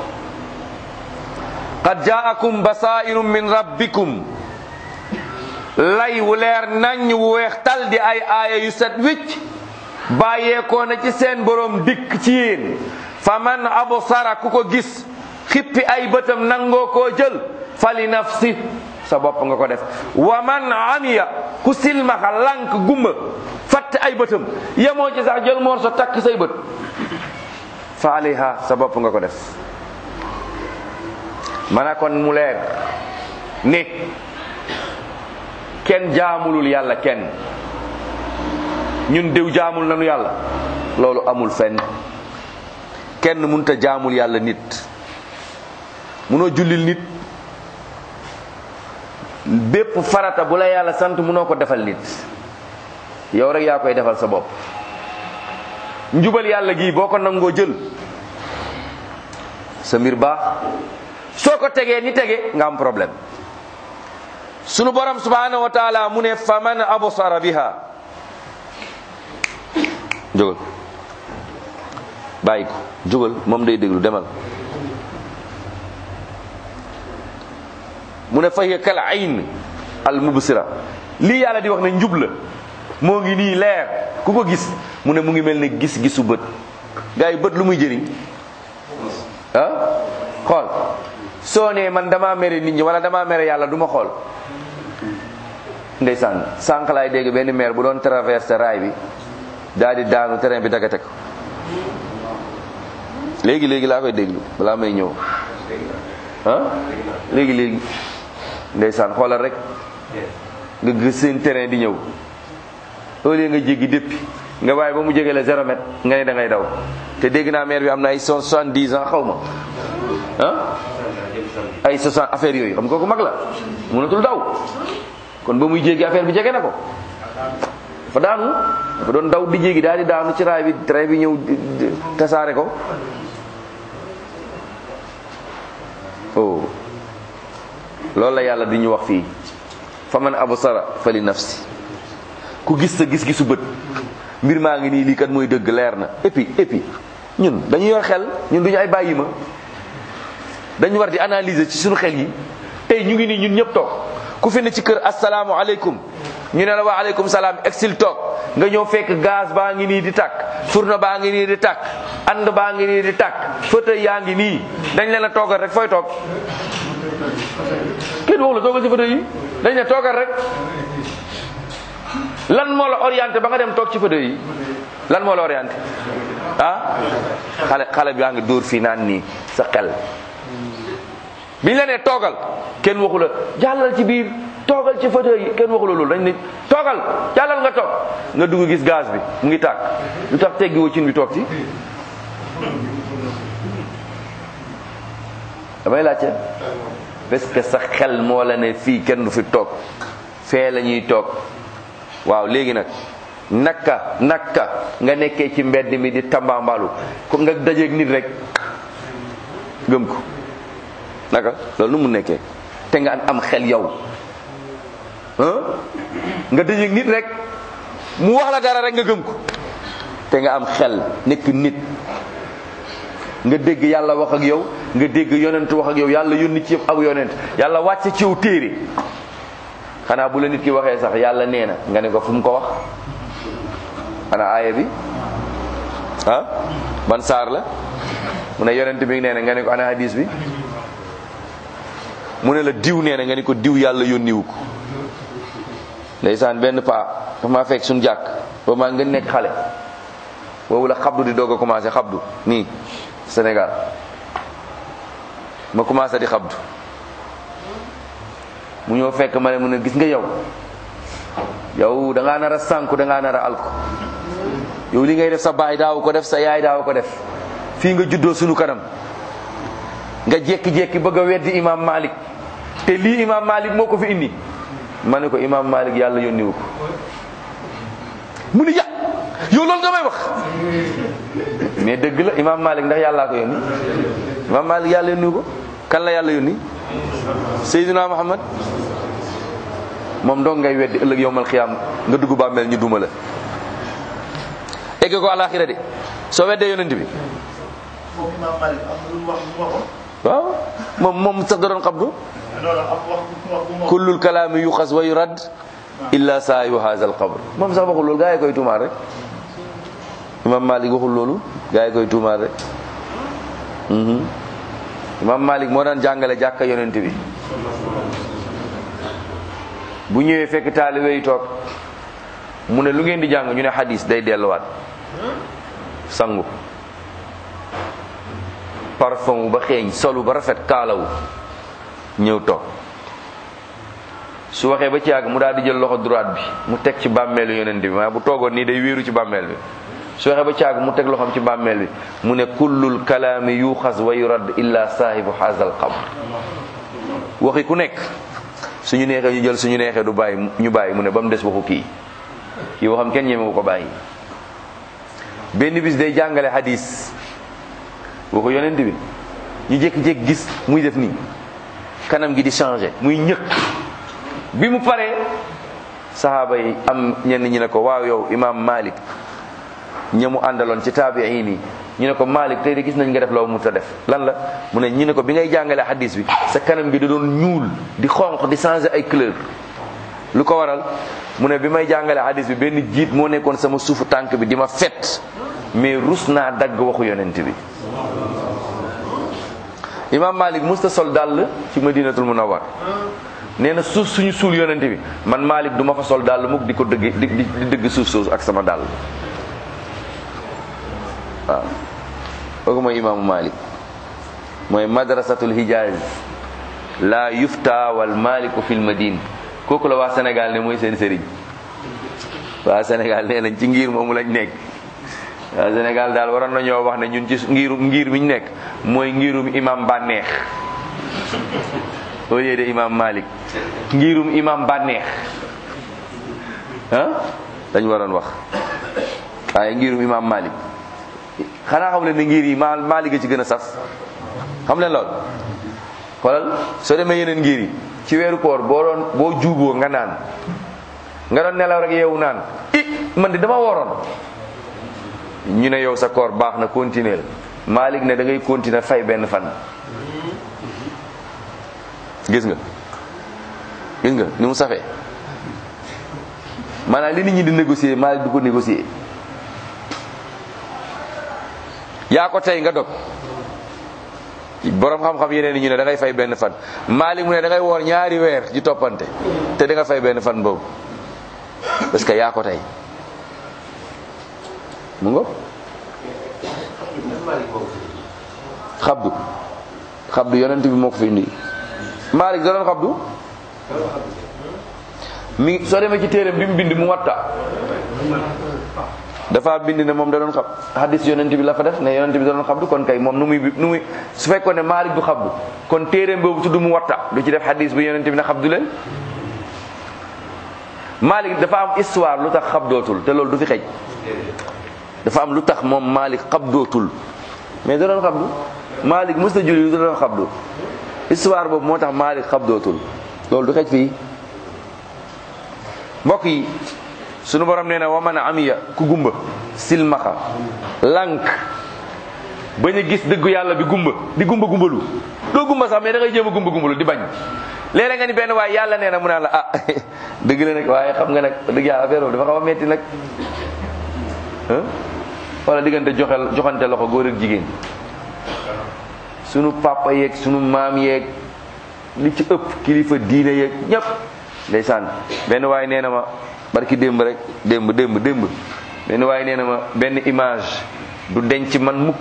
qad jaakum basairum min rabbikum lay wu leer nañ wu weex tal di ay aaya yu set wicc bàyyeekoo na ci seen borom dikk ci yéen fa man absara ku ko gis xippi ay bëtam nangoo koo jël fali nafsi sa bopp nga ko def wa man amiya ku silmaxa lank gumba fatt ay bëtam yemoo ci sax jël moor sa takk say bët fa alayha sa bopp nga ko def mana kon mu leer ne kenn jaamulul yàlla kenn ñun diw jaamul nanu yàlla loolu amul fenn kenn munta jaamul yàlla nit munoo jullil nit bépp farata bu la yàlla sant munoo ko defal nit yow rek yaa koy defal sa bopp njubal yàlla gi boo ko nangoo jël sa mbir baax soo ko tegee ni tege nga am problème sunu borom subhanahu wa taala mu ne faman absara biha jógal bàyyi ko jógal moom day déglu demal mu ne fahiya kal ayn al mubsira lii yàlla di wax ne njub la moo ngi nii leer ku ko gis mu ne mu ngi mel ne gis-gisu bët gars yi bët lu muy jëriñ ah xool soo nee man damaa mere nit ñi wala damaa mere yàlla du ma xool ndeysaan sànq laay dégg benn maire bu doon traversé raay bi daal di daanu terrain bi dagate ko léegi léegi laa koy déglu balaa may ñëw ah léegi léegi ndeysaan xoolal rek nga gis seen terrain di ñëw au lieu nga jéggi déppi nga bàyyi ba mu jege la zéro mètre nga ne da ngay daw te dégg naa maire bi am na ay soixante dix ans xaw ma ah ay soixante affaire yooyu xam nga kooku mag la mënatul daw kon ba muy jéggi affaire bi jege na ko dafa daanu dafa doon daw di jéggi daal di daanu ci raay bi train bi ñëw tasaare ko oh loolu la yàlla di ñu wax fii fa man absara fa li nafsi ku gis sa gis-gisu bët mbir maa ngi nii lii kat mooy dëgg leer na et puis et puis ñun dañu yor xel ñun duñu ay bàyyi ma dañu war di analyser ci suñu xel yi tey ñu ngi nii ñun ñëpp toog ku fi ne ci kër asalaamu aleykum ñu ne la wa aleykum salaam exil toog nga ñëw fekk gaz baa ngi nii di tàkk fourneau baa ngi nii di tàkk and baa ngi nii di tàkk fauteuil yaa ngi nii dañ leen a toogal rek fooy toog kenn waxu la toogal ci fauteuil yi dañ ne toogal rek lan moo la orienté ba nga dem toog ci fauteuil yi lan moo la orienté ah xale xale bi yaa ngi dóor fii naan nii sa xel biñ la nee toogal kenn waxu la jàllal ci biir toogal ci fauteuil yi kenn waxu la loolu dañ ne toogal jàllal nga toog nga dugg gis gaz bi mu ngi tàkk lu tax teggi wacin bi toog ci damay laajte parce que sa xel moo la ne fii kenn du fi toog fee la ñuy toog waaw léegi nag naka naka nga nekkee ci mbedd mi di tambambalu ko nga dajeeg nit rek gëm ko naka loolu nu mu nekkee te nga am xel yow nga dajeeg nit rek mu wax la dara rek nga gëm ko te nga am xel nekk nit nga dégg yàlla wax ak yow nga dégg yonent wax ak yow yàlla yónni ci yëpp ak yonent yàlla wàcce ci yow téere xanaa bu la nit ki waxee sax yàlla nee na nga ne ko fu mu ko wax ana aaya bi ah ban saar la mu ne yonent bi nee na nga ne ko ana hadis bi mu ne la diw nee na nga ne ko diw yàlla yónniwu ko ndeysaan benn paa dafa maa fekk suñu jàkk boobu maa nga nekk xale boobu la xabdu di doog a commencé xabdu nii Sénégal ma commencé di xabdu mu ñëw fekk ma ne mu ne gis nga yow yow da ngaa nar a sànku da ngaa nar a alko yow li ngay def sa baay daaw ko def sa yaay daaw ko def fii nga juddoo sunu kanam nga jékki-jékki bëgg a weddi imam Malik te lii imam Malik moo ko fi indi ma ne ko imam Malik yàlla yónniwu ko mu ni ya yow loolu nga may wax mais dëgg la imam Malik ndax yàllaa ko yónni imam Malik yàlla yónniwu ko kan la yàlla yónni Seydina Muhammad moom dong ngay weddi ëllëg yowmal xiyaam nga dugg bàmmeel ñu duma la egg ko alaxira de soo weddee yonent bi moom Imam Malik am na lu mu wax lu mu waxoon. waaw moom moom sax da doon xabdu loolu am wax bu mu wax bu mu wax. kullul kalaami yuxas wa yurad illa saahibu haza al qabr moom sax waxul loolu gaa yi koy tuumaal rek imam malik waxul loolu gaa yi koy tuumaal rek mhm imam malik moo daan jàngale jàkka yonent bi bu ñëwee fekk taalibe yi toog mu ne lu ngeen di jàng ñu ne hadis day delluwaat sangu parfum ba xeeñ solu ba rafet kaalawu ñëw toog su waxee ba ci yàgg mu daal di jël loxo droite bi mu teg ci bàmmeelu yonent bi maa bu toogoon nii day wéeru ci bàmmeel bi su waxee ba ci yàgg mu teg loxoom ci bàmmeel bi mu ne kullul kalaami yuxas wa yurad illa saahibu hazal qabr waxi ku nekk suñu neexee ñu jël suñu neexee du bàyyi ñu bàyyi mu ne ba mu des waxu kii kii waxam kenn ñemewu ko bàyyi benn bis day jàngale hadis waxu yonent bi ñu jékki-jékki gis muy def nii kanam gi di changé muy ñëkk bi mu paree sahaaba yi am ñenn ñi ne ko waaw yow imam malik ñamu àndaloon ci taabiin yi ñu ne ko malik tey de gis nañ nga def loo mu ta def lan la mu ne ñu ne ko bi ngay jàngale hadis bi sa kanam gi da doon ñuul di xonq di changé ay couleur lu ko waral mu ne bi may jàngale hadis bi benn jiit moo nekkoon sama suufu tànk bi di ma fet mais rus naa dagg waxu yonent bi imam malik musta sol dàll ci madinatul munawwar nee na suuf suñu suul yonent bi man malik du ma fa sol dàll mukk di ko dëgg di di dëgg suuf suuf ak sama dàll waaw kooku mooy imaamu malik mooy madrasatul hijaz la yufta wal maliku fil madine kooku la waa sénégal ne mooy seen sëriñ waa sénégal nee nañ ci ngir moomu lañ nekk waa sénégal daal waroon nañoo wax ne ñun ci ngiru ngir mi ñu nekk mooy ngirum imam bànneex au lieu de imam malik ngirum imam bànneex ah dañ waroon wax waaye ngirum imam malik xanaa xam leen ne ngir yi ma malik a ci gën a saf xam leen lool xoolal soo demee yeneen ngir yi ci weeru koor boo doon boo juuboo nga naan nga doon nelaw rek yeewu naan i man de dama woroon ñu ne yow sa koor baax na continuer malik ne da ngay continuer fay benn fan gis nga gis nga ni mu safee maanaam li nit ñi di négocier Malik du ko négocier yaa ko tey nga dog borom xam-xam yeneen yi ñu ne da ngay fay benn fan Malik mu ne da ngay woor ñaari weer di toppante te da nga fay benn fan boobu parce que yaa ko tey mu ngo xabdu xabdu yonent bi moo ko fi indi Malik da doon xabdu mi soo demee ci téeram bi mu bind mu watta dafa bind ne moom da doon xab hadis yonent bi la fa def ne yonent bi da doon xabdu kon kay moom nu muy nu muy su fekkoon ne Malik du xabdu kon téeram boobu tudd mu watta du ci def hadis bi yonent bi ne xabdu leen Malik dafa am histoire lu tax xabdootul te loolu du fi xej dafa am lu tax moom Malik xabdootul mais da doon xabdu Malik mës na julli da doon xabdu histoire boobu moo tax Malik xabdootul loolu du xej fii mbokk yi sunu borom nee na wa man amiya ku gumba silmaxa lank bañ a gis dëggu yàlla bi gumba di gumba gumbalu doo gumba sax mais da ngay jéem a gumba gumbalu di bañ léeg nga ni benn waaye yàlla nee na mu naan la ah dëgg la nag waaye xam nga nag dëgg yàlla affaire boobu dafa xaw a metti nag wala diggante joxel joxante loxo góor ak jigéen sunu papa yeeg sunu maam yeeg li ci ëpp kilifa diine yeeg ñëpp ndeysaan benn waaye nee na ma barki démb rek démb démb démb benn waaye nee na ma benn image du denc man mukk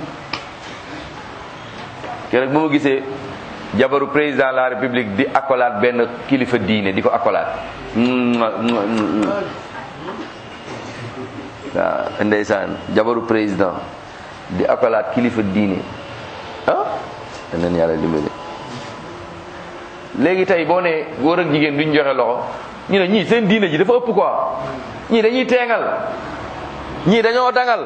keroog ba ma gisee jabaru président de la république di accolade benn kilifa diine di ko accolade waaw ndeysaan jabaru président di accolade kilifa diine ah daneen yàlla dimbali léegi tey boo ne góor ak jigéen duñ joxe loxo ñu ne ñii seen diine ji dafa ëpp quoi ñii dañuy teengal ñii dañoo dangal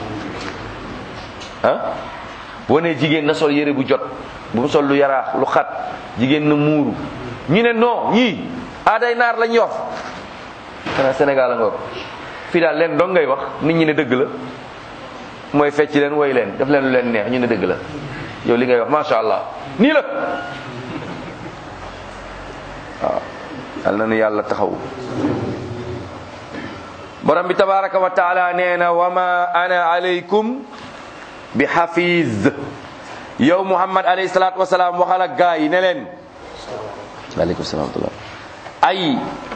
ah boo ne jigéen na sol yére bu jot bu mu sol lu yaraax lu xat jigéen na muuru ñu ne non ñii aaday naar lañ yor xanaa Sénégal a nga fii daal leen dong ngay wax nit ñi ne dëgg la mooy fecc leen woy leen def leen lu leen neex ñu ne dëgg la yow li ngay wax masha allah nii la waaw yal na nu yàlla taxaw borom bi tabaraka wa taala nee na wa ma ana alaykum bi hafiz yow muhammad alayhi salatu wasalaam waxal ak gaa yi ne leen aleykum salaam ay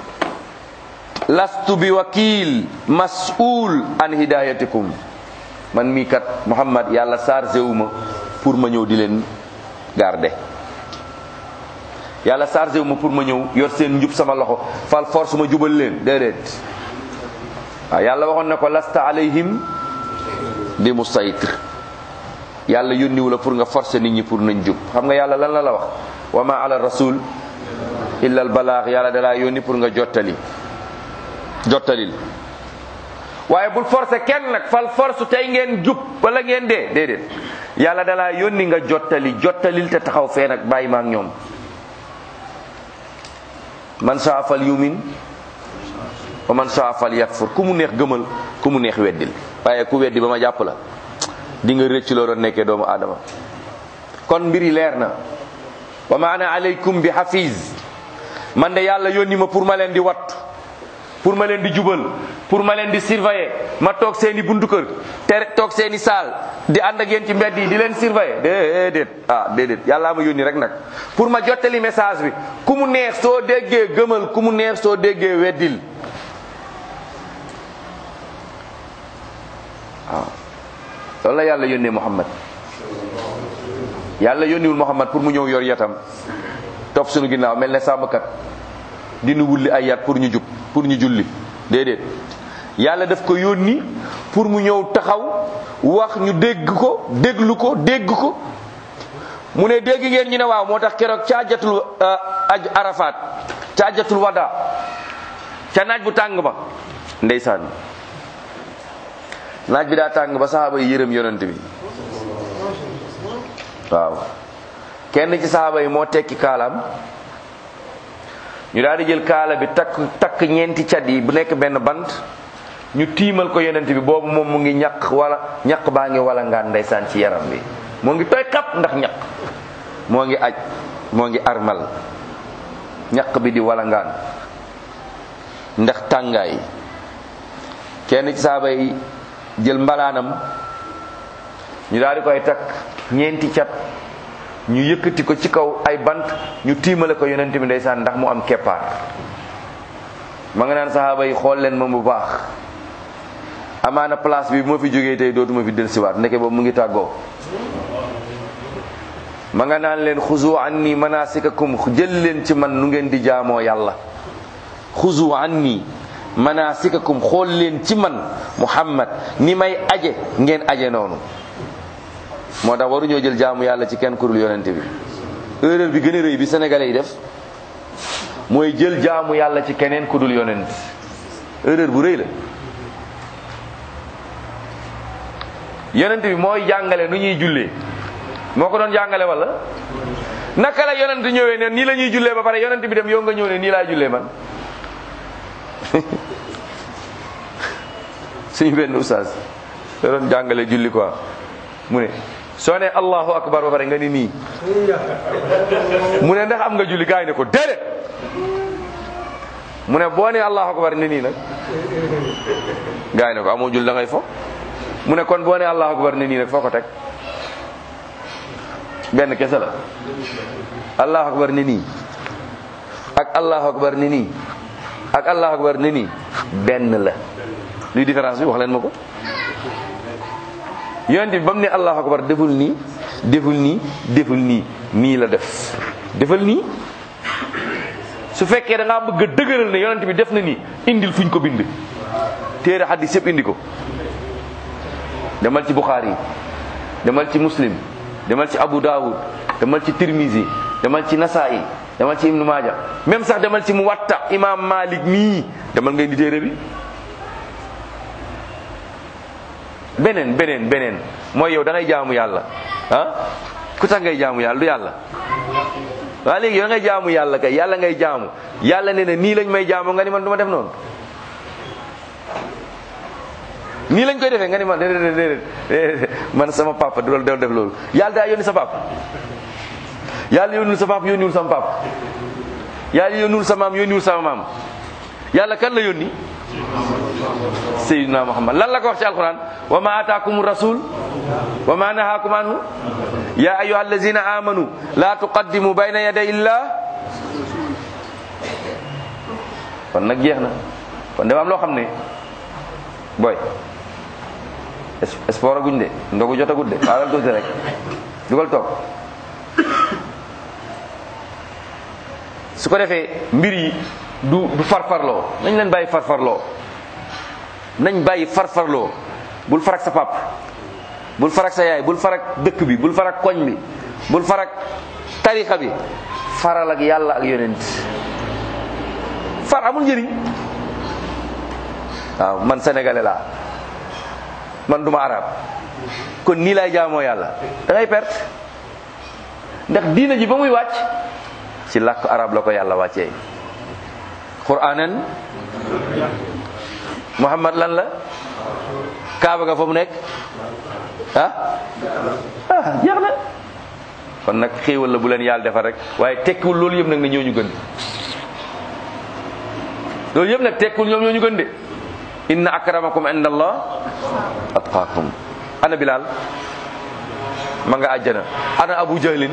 lastu bi wakil mas'ul an hidayatikum man mii kat muhammad yàlla chargé wu ma pour ma ñëw di leen garder yàlla chargé wu ma pour ma ñëw yor seen njub sama loxo fal force ma jubal leen déedéet waaw yàlla waxoon na ko lasta alayhim bi musaytir yàlla yónniwu la pour nga forcer nit ñi pour nañ jub xam nga yàlla lan la la wax wa ma ala rasul illa al balaax yàlla dalaa yónni pour nga jottali jottalil waaye bul forcer kenn nag fal force tey ngeen jub wala ngeen dee déedéet yàlla dalaa yónni nga jottali jottalil te taxaw fee nag bàyyi ma ak ñoom man saa fal yumin wa man saa fal yakfur ku mu neex gëmal ku mu neex weddil waaye ku weddi ba ma jàpp la di nga rëcc loo doon nekkee doomu aadama kon mbir yi leer na wa ma ana alaykum bi hafiz man de yàlla yónni ma pour ma leen di wattu pour ma leen di jubal pour ma leen di surveiller ma toog seeni buntu kër te toog seeni saal di ànd ak yéen ci mbedd yi di leen surveiller déedéet ah déedéet yàllaa ma yónni rek nag pour ma jottali message bi ku mu neex soo déggee gëmal ku mu neex soo déggee weddil waaw loolu la yàlla yónnee Muhammad yàlla yónniwul Muhammad pour mu ñëw yor yatam topp suñu ginnaaw mel ne sàmmkat dinu wulli ay yat pour ñu jub pour ñu julli déedéet yàlla daf ko yónni pour mu ñëw taxaw wax ñu dégg ko déglu ko dégg ko mu ne dégg ngeen ñu ne waaw moo tax keroog ca ajatul aj arafat ca ajatul wada ca naaj bu tàng ba ndeysaan naaj bi daa tàng ba saxaaba yi yërëm yonent bi waaw kenn ci saxaaba yi moo tekki kaalaam ñu daal di jël kaala bi takk takk ñeenti cat yi bu nekk benn bant ñu tiimal ko yonent bi boobu moom mu ngi ñaq wala ñaq baa ngi wala ngaan ndeysaan ci yaram bi moo ngi tooy xap ndax ñaq moo ngi aj moo ngi armal ñaq bi di wala ngaan ndax tàngaay kenn ci saaba yi jël mbalaanam ñu daal di koy takk ñeenti cat ñu yëkkati ko ci kaw ay bant ñu tiimale ko yonent bi ndeysaan ndax mu am keppaar ma nga naan sahaaba yi xool leen moom bu baax amaana place bi moo fi jógee tey dootuma fi dellusiwaat ndeke boobu mu ngi tàggoo ma nga naan leen xuzu anni manasikakum jël leen ci man nu ngeen di jaamoo yàlla xuzu anni manasikakum xool leen ci man muhammad ni may aje ngeen aje noonu moo tax waruñoo jël jaamu yàlla ci kenn kurul yonente bi erreur bi gën a rëy bi sénégalais yi def mooy jël jaamu yàlla ci keneen ku dul yonent erreur bu rëy la yonent bi mooy jàngale nu ñuy jullee moo ko doon jàngale wala naka la yonent ñëwee ne nii la ñuy jullee ba pare yonent bi dem yow nga ñëw ne nii laa jullee man suñu benn oustaz da doon jàngale julli quoi mu ne soo ne allahu akbar ba pare nga ni nii mu ne ndax am nga julli gaa yi ne ko déedéet mu ne boo ne allahu akbar ne nii nag gaa yi ne ko amoo julli da ngay fo mu ne kon boo ne allahu akbar ne nii nag foo ko teg benn kese la allahu akbar ne nii ak allahu akbar ne nii ak allahu akbar ne nii benn la luy différence bi wax leen ma ko yonent bi ba mu ne allahu akbar deful nii deful nii deful nii nii la def defal nii su fekkee da ngaa bëgg a dëgëral ne yonent bi def na nii indil fuñ ko bind téere xadis yëpp indi ko demal ci Bukhari demal ci Muslim demal ci Abu Dawud demal ci Tirmizi demal ci Nasa'i demal ci Ibnu Maaja même sax demal ci Muwatta imam Malik mii demal nga indi téere bi beneen beneen beneen mooy yow da ngay jaamu yàlla ah ku tax ngay jaamu yàlla du yàlla waaw léegi yow da ngay jaamu yàlla kay yàlla ngay jaamu yàlla nee na nii lañ may jaamu nga ni man du ma def noonu nii lañ koy defee nga ni man déedéet déedéet man sama papa du loolu def loolu yàlla daa yónni sa papa yàlla yónniwul sa papa yónniwul sama papa yàlla yónniwul sa maam yónniwul sama maam yàlla kan la yónni sayyidina muhammad lan la ko wax ci alquran wa ma ataakum rasul wa ma nahaakum anhu ya ayuha allazina amanu la tuqaddimu bayna yaday illah kon nag jeex na kon dafa am loo xam ne boy sport aguñ de ndogu jotagut de xaaral tuuti rek dugal toog su ko defee mbir yi du du farfarloo nañ leen bàyyi farfarloo nañ bàyyi farfarloo bul farak sa pap bul farak sa yaay bul farak dëkk bi bul farak koñ bi bul farak tarixa bi faral ak yàlla ak yonent far amul njëriñ waaw man sénégalais laa man duma arab kon nii laay jaamoo yàlla da ngay perte ndax diina ji ba muy wàcc ci làkk arab la ko yàlla wàccee quranan muhammad lan la kaaba ga fa mu nekk ah ah jeex na kon nag xéewal la bu leen yàlla defal rek waaye tekkiwul loolu yëpp nag ne ñoo ñu gën loolu yëpp nag tekkiwul ñoom ñoo ñu gën de inna akramakum inda allah atqaakum ana bilal ma nga àjjana ana abu jahlin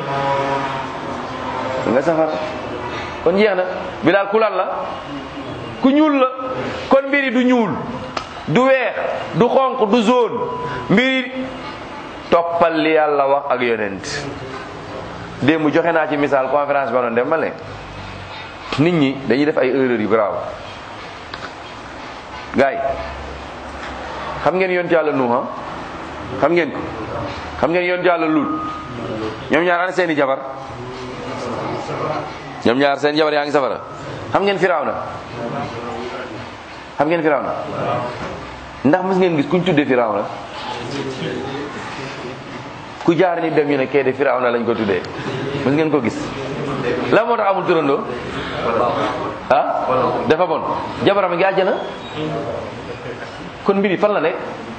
nga safara kon jeex na bilal ku lan la ku ñuul la kon mbiri du ñuul du weex du xonq du zone mbiri toppal li yàlla wax ak yonent démb joxe naa ci misaal conférence ba doon dem ma ne nit ñi dañuy def ay erreurs yu grave gaay xam ngeen yonent yàlla nuuha xam ngeen ko xam ngeen yonent yàlla lut ñoom ñaar ana seeni jabar ñoom ñaar seen jabar yaa ngi safara xam ngeen firawna xam ngeen firawna ndax mës ngeen gis kuñ tuddee firawna ku jaar ni dem ñu ne kee de firawna lañ ko tuddee mës ngeen ko gis la moo tax amul turandoo ah dafa bon jabaram ngi àjjana kon mbiri fan la nekk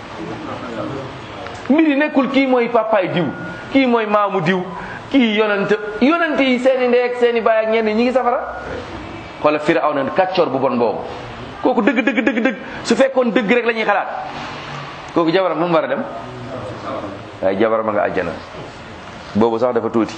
mbiri nekkul kii mooy papaay diw kii mooy maamu diw kii yonent yonent yi seeni ndey ak seeni baay ak ñenn ñi ngi safara xoola firawna kàccoor bu bon boobu kooku dëgg dëgg dëgg dëgg su fekkoon dëgg rek la ñuy xalaat kooku jabaram mu war a dem waaye jabaram a nga àjjana boobu sax dafa tuuti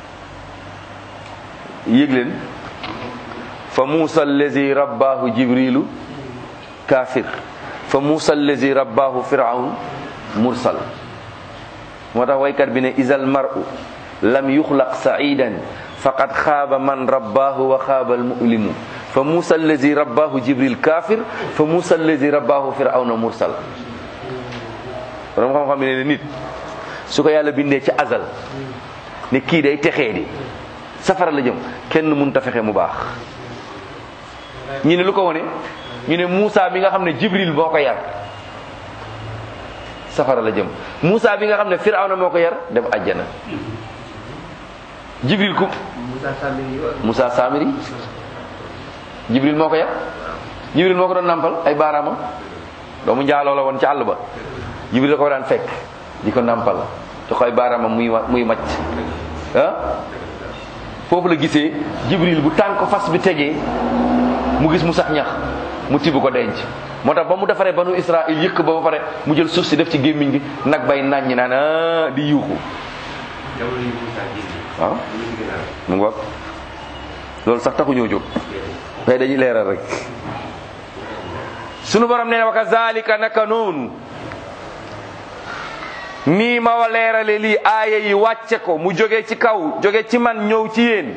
yëg leen fa muusa allazi rabbaahu jibrilu kaafir fa muusa allazi rabbaahu firaun mursal moo tax waykat bi ne isal mar'u lam yuxlaq sa'idan faqad xaaba man rabbaahu wa xaaba almu'limu fa muusa allazi rabbaahu jibril kaafir fa muusa allazi rabbaahu firawna mursal borom xam-xam ne ne nit su ko yàlla bindee ci azal ne kii day texee di safara la jëm kenn mënut a fexe mu baax ñu ne lu ko wone ñu ne Moussa bi nga xam ne Jibril moo ko yar safara la jëm Moussa bi nga xam ne Firawna moo ko yar dem àjjana Jibril ku Moussa Samiri Jibril moo ko yar Jibril moo ko doon nampal ay baaraamam doomu njaaloo la woon ci àll ba Jibril la ko daan fekk di ko nampal te koy baaraamam muy muy macc ah foofu la gisee Jibril bu tànk fas bi tegee mu gis mu sax ñax mu tibb ko denc moo tax ba mu defaree banu Israël yëkk ba ba pare mu jël suuf si def ci gémmiñ gi nag bay naññ naan ah di yuuxu waaw mu ngoog loolu sax taxu ñoo jóg mais dañuy leeral rek sunu borom nee na wa kazalika naka noonu nii ma wa leerale lii aaya yi wàcce ko mu jóge ci kaw jóge ci man ñëw ci yéen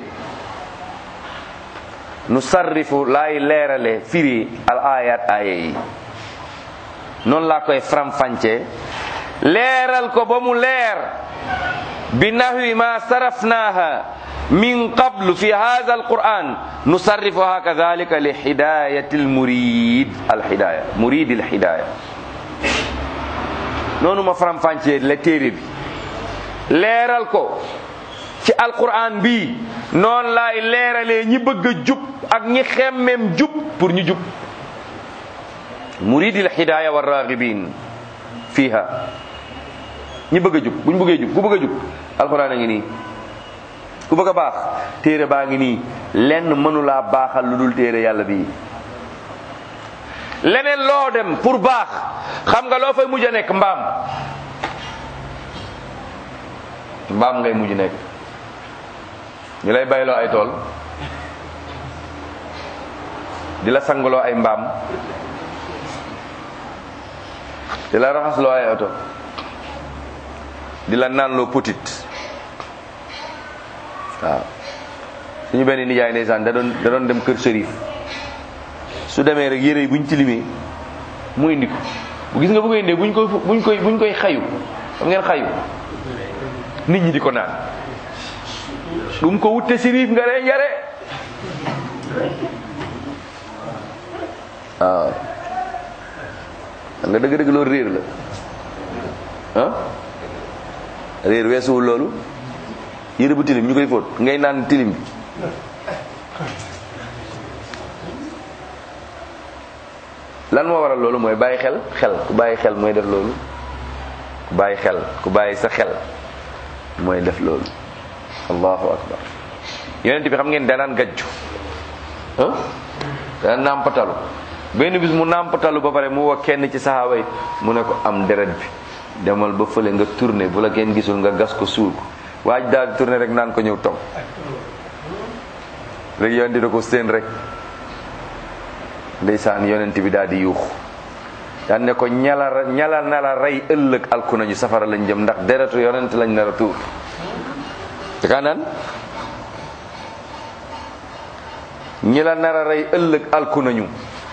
nu sarrifu laay leerale firi al ayat aaya yi noonu laa koy faram-fàccee leeral ko ba mu leer bi nahwi ma sarafnaha min qablu fi hadha al quran nusarrifuha kadhalika li hidayati al murid al hidaya murid al hidaya noonu ma faram-fàccee la téere bi leeral ko ci alquran bi noonu laay leeralee ñi bëgg a jub ak ñi xemmem jub pour ñu jub muridil hidaya wa raghibin fiha ñi bëgg a jub buñ bëggee jub ku bëgg a jub alquran a ngi nii ku bëgg a baax téere baa ngi nii lenn mënulaa baaxal lu dul téere yàlla bii leneen loo dem pour baax xam nga loo fay mujj a nekk mbaam mbaam ngay mujj nekk ñu lay bayloo ay tool di la sangaloo ay mbaam di la raxasloo ay oto di la naanloo putit waaw suñu benn nijaay ndeysaan da doon da doon dem kër sërif su demee rek yére yi buñ tilimee mu indi ko bu gis nga bu ko indee buñ koy buñ koy buñ koy xayu xam ngeen xayu nit ñi di ko naan bu mu ko wutte sirif nga ree njare waaw xam nga dëgg-dëgg loolu réer la ah réer weesuwul loolu yére bu tilim ñu koy fóot ngay naan tilim bi lan moo waral loolu mooy bàyyi xel xel ku bàyyi xel mooy def loolu ku bàyyi xel ku bàyyi sa xel mooy def loolu allahu akbar yonent bi xam ngeen danaan gajju ah dana nàmpatalu benn bis mu nàmpatalu ba pare mu woo kenn ci saxaaba yi mu ne ko am deret bi demal ba fële nga tourné bu la kenn gisul nga gas ko suul ko waaj daal di tourné rek naan ko ñëw toog rek yonent da ko seen rek ndeysaan yonent bi daal di yuux daan ne ko ñala ñala na la rey ëllëg alku nañu safara lañ jëm ndax deretu yonent lañ nar a tuur te kaa naan ñi la nar a rey ëllëg alku nañu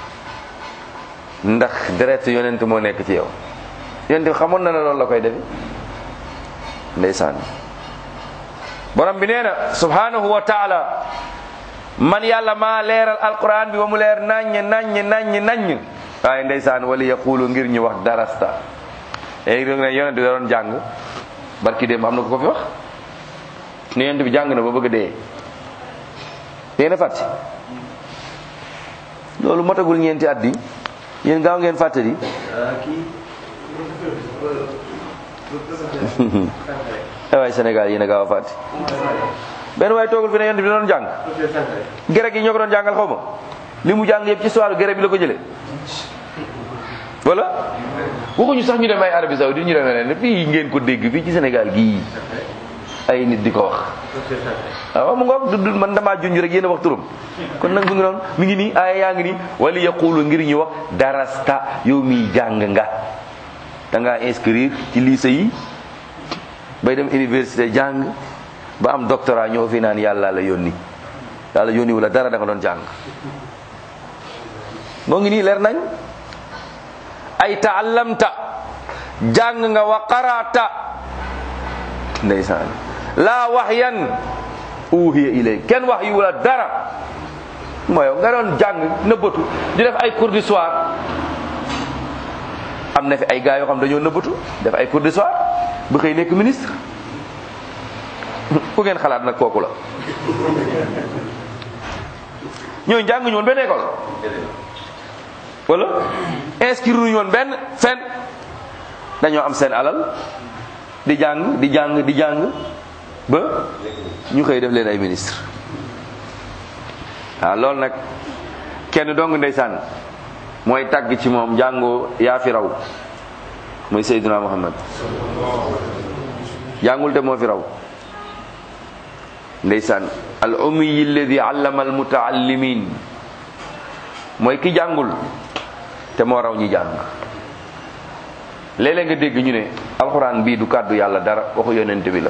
ndax deretu yonent moo nekk ci yow yonent bi xamoon na ne loolu la koy defe ndeysaan borom bi nee na subhanahu wa taala man yàlla maa leeral alquran bi ba mu leer naññ naññ naññ naññ waaye ndeysaan wala yaqulu ngir ñu wax darasta léegi da ne yonent bi da doon jàng barki démb am na ko ko fi wax ne yonent bi jàng na ba bëgg a dee yéen a fàtte loolu motagul ñeenti at di yéen gaaw ngeen fàtte di waay Sénégal yéen a gaaw a fàtte benn waaye toogul fi ne yonent bi da doon jàng gereg yi ñoo ko doon jàngal xaw ma li mu jàng yëpp ci soir gere bi la ko jëlee wala waxuñu sax ñu dem ay Arabie Saoudite ñu demee ne fii ngeen ko dégg fii ci Sénégal gii ay nit di ko wax waaw mu ngoog du man damaa junj rek yéen a wax turam kon nag mu ngi noonu mi ngi nii aaya yaa ngi nii wala yaqulu ngir ñu wax darasta yow miy jàng nga da ngaa inscrire ci lycée yi bay dem université jàng ba am doctorat ñoo fi naan yàlla la yónni yàlla yónni wala dara da nga doon jàng moo ngi nii leer nañ ay taallamta jàng nga wa qarata ndeysaan laa waxyan uhiya ilay kenn wax yu wala dara mooy nga doon jàng nëbbatu di def ay cours du soir am na fi ay gars yoo xam dañoo nëbbatu def ay cours du soir bu xëy nekk ministre ku ngeen xalaat nag kooku la ñooñu jàng ñu woon benn école wala inscrire ñu woon benn fenn dañoo am seen alal di jàng di jàng di jàng ba ñu xëy def leen ay ministre waaw loolu nag kenn dong ndeysaan mooy tàgg ci moom jàngoo yaa fi raw mooy Seydina Muhammad jàngul de moo fi raw ndeysaan al ummiyi alladi allama al mutaallimin mooy ki jàngul te moo raw ñi jàng léeg-léeg nga dégg ñu ne alxuraan bii du kàddu yàlla dara waxu yonent bi la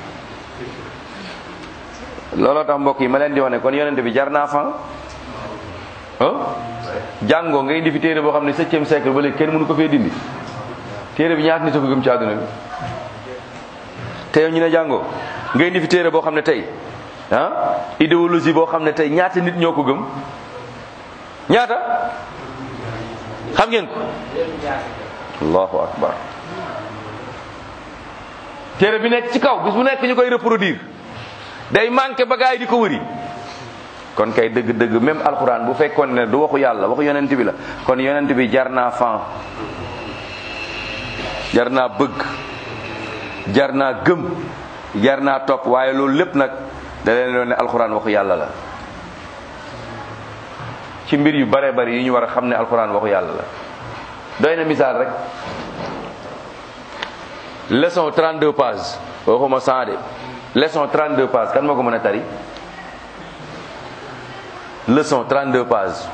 looloo tax mbokk yi ma leen di wax ne kon yonent bi jar naa fan ah jàngoo nga indi fi téere boo xam ne septième siècle ba léegi kenn mënu ko fee dindi téere bi ñaata nit a ko gëm ci àdduna bi te yow ñu ne jàngoo nga indi fi téere boo xam ne tey ah idéologie boo xam ne tey ñaata nit ñoo ko gëm ñaata xam ngeen ko allahu akbar téere bi nekk ci kaw bis bu nekk ñu koy reproduire day manqué ba gaay di ko wëri kon kay dëgg-dëgg même alxuraan bu fekkoon ne du waxu yàlla waxu yonent bi la kon yonent bi jar naa fan jar naa bëgg jar naa gëm jar naa topp waaye loolu lépp nag da leen doon ne alxuraan waxu yàlla la ci mbir yu bare bari yi ñu war a xam ne alxuraan waxu yàlla la doy na misaal rek leçon 32 pages waxuma 100 de leçon 32 pages kan moo ko mën a tari leçon 32 pages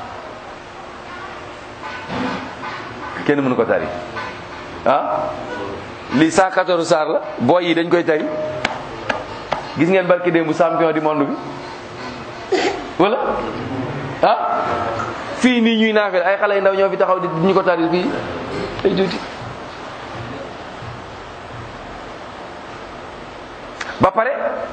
kenn mënu ko tari ah lii 114 saar la booy yi dañ koy tari gis ngeen barki démb champion du monde bi wala ah fii nii ñuy naafel ay xale yu ndaw ñoo fi taxaw di ñu ko tari fii ay tuuti ba pare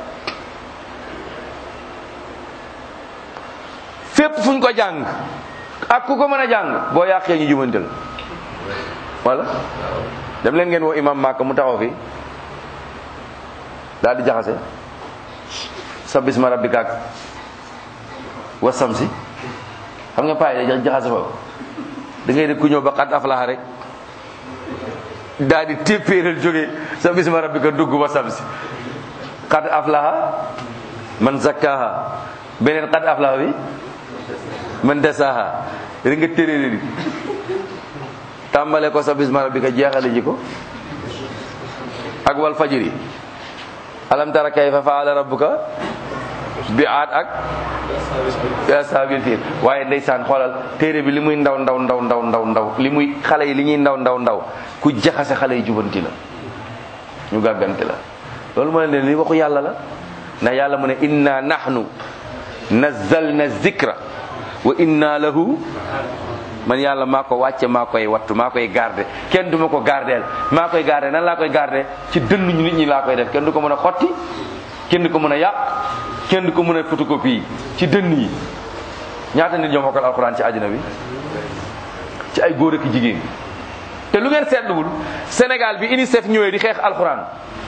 fépp fuñ ko jàng ak ku ko mën a jàng boo yàqee ñu jumante la wala dem leen ngeen woo imam Màkka mu taxaw fi daal di jaxase sa bisma rabbika ak wasam si xam nga payi da jaxase fa da ngay def ku ñëw ba xat aflaxa rek daal di téppéeral jóge sa bisma rabbika dugg wasam si xat aflaxa man zakkaha beneen xat aflaxa bi man desaha rek nga téréere di tàmbale ko sa bisma rabbika jeexale ji ko ak wal fajiri alam tara kayfa faala rabbuka bi aat ak ashabil fiil waaye ndeysaan xoolal téere bi li muy ndaw ndaw ndaw ndaw ndaw ndaw li muy xale yi li ñuy ndaw ndaw ndaw ku jaxase xale yi jubanti la ñu gàggante la loolu moo leen li waxu yàlla la ndax yàlla mu ne inna nahnu nazzalna zikra wa inna lahu man yàlla maa ko wàcce maa koy wattu maa koy garde kenn du ma ko gardeel maa koy garde nan laa koy garde ci dënn ñu nit ñi laa koy def kenn du ko mën a xotti kenn du ko mën a yàq kenn du ko mën a photocopie ci dënn yi ñaata nit ñoo mokkal alxuraan ci àddina bi ci ay góor ak jigéen te lu ngeen seetluwul Sénégal bi UNICEF ñëwee di xeex alxuraan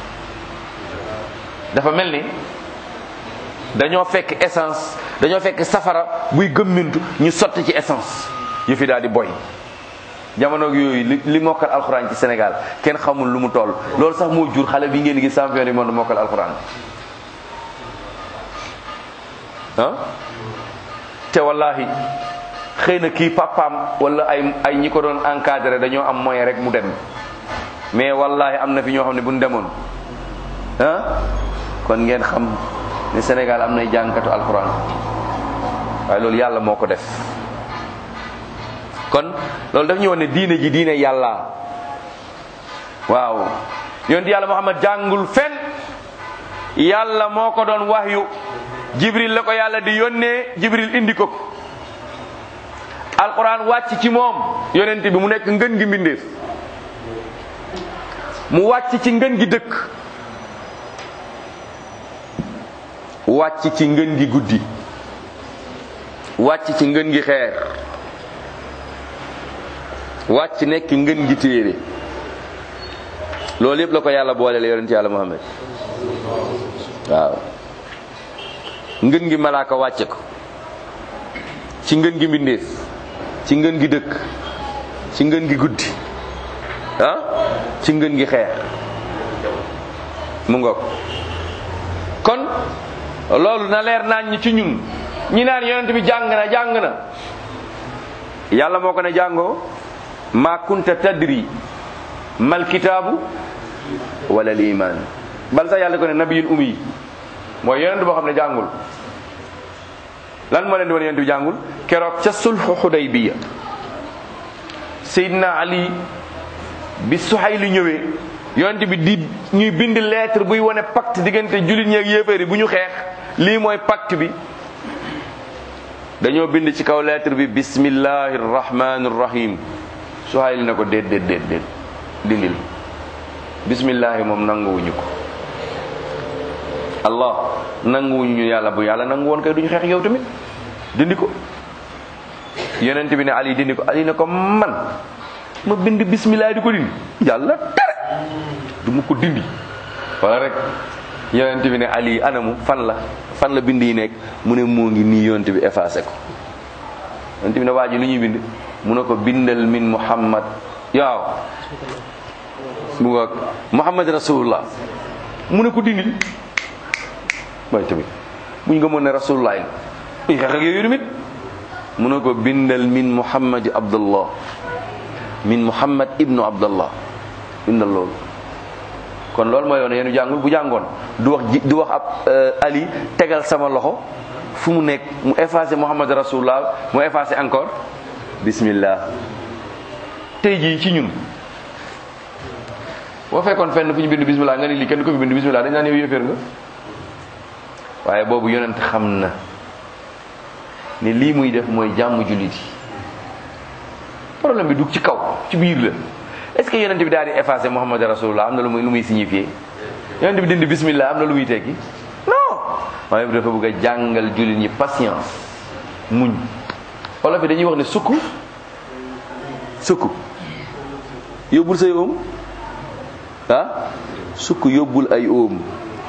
dafa mel ni dañoo fekk essence dañoo fekk safara buy gëmmintu ñu sotti ci essence yu fi daal di boy jamono yooyu li li mokkal alxuraan ci Sénégal kenn xamul lu mu toll loolu sax moo jur xale bi ngeen gis champion du monde mokkal alxuraan ah te wallahi xëy na kii papaam wala ay ay ñi ko doon encadré dañoo am moyen rek mu dem mais wallahi am na fi ñoo xam ne bu ñu demoon ah kon ngeen xam ne Sénégal am nay jàngkatu alquran waaye loolu yàlla moo ko def kon loolu daf ñu woon ne diine ji diine yàlla waaw yonent yàlla Muhammad jàngul fen yàlla moo ko doon wahyu jibril la ko yàlla di yónnee jibril indi ko ko alquran wàcc ci moom yonent bi mu nekk ngën gi mbindeef mu wàcc ci ngën gi dëkk wàcc ci ngën gi guddi wàcc ci ngën gi xeer wàcc nekk ngën gi téere loolu yëpp la ko yàlla booleel yonent yàlla Muhammad waaw ngën gi malaaka wàcce ko ci ngën gi mbindeef ci ngën gi dëkk ci ngën gi guddi ah ci ngën gi xeer mu ngoog kon loolu na leer naañ ñi ci ñun ñi naan yonent bi jàng na jàng na yàlla moo ko ne jàngoo ma kunta tadri mal kitaabu wala al iman bal sax yàlla ko ne nabiyul ummi mooy yonent boo xam ne jàngul lan moo leen di wane yonent bi jàngul keroog ca sulhu xudaybiya Seydina Ali bi Suhayli ñëwee yonent bi di ñuy bind lettre buy wane pacte diggante jullit ñeeg yéeféer yi bu ñu xeex lii mooy pacte bi dañoo bind ci kaw lettre bi bismillahi rahmani rahim Suhayli na ko déet déet déet déet dindil bismillahi moom nanguwuñu ko allah nanguwuñu ñu yàlla bu yàlla nangu woon kay duñu xeex yow tamit dindi ko yonent bi ne ali dindi ko ali ne ko man ma bind bismillah di ko dindi yàlla tere du ma ko dindi wala rek yonent bi ne ali anamu fan la fan la bind yi nekk mu ne moo ngi nii yonent bi effacé ko yonent bi ne waa ji lu ñuy bind mu ne ko bindal min muhammad yaaw mu nga muhammad rasulullah mu ne ko dindil waaye tamit buñ nga mën ne rasulullah yi buñ xeex ak yooyu tamit mu ne ko bindal min muhammad abdullah min muhammad ibnu abdullah bindal loolu kon loolu mooy yoon yéen jàngul bu jàngoon du wax ji du wax ab ali tegal sama loxo fu mu nekk mu effacé muhammad rasulullah mu effacé encore bismillah tey jii ci ñun boo fekkoon fenn fu ñu bind bismillah nga ni lii kenn ko fi bind bismillah dañ naan yow yéeféer nga waaye boobu yonent xam na ni lii muy def mooy jàmm jullit yi problème bi du ci kaw ci biir la est-ce que yonent bi daal di effacé Muhammad rasulullah am na lu muy lu muy signifié yonent bi dindi bismillah am na lu muy tekki non waaye bi dafa bëgg a jàngal jullit ñi patience muñ wala fi dañuy wax ne sukk sukk yóbbul say oom ah sukk yóbbul ay oom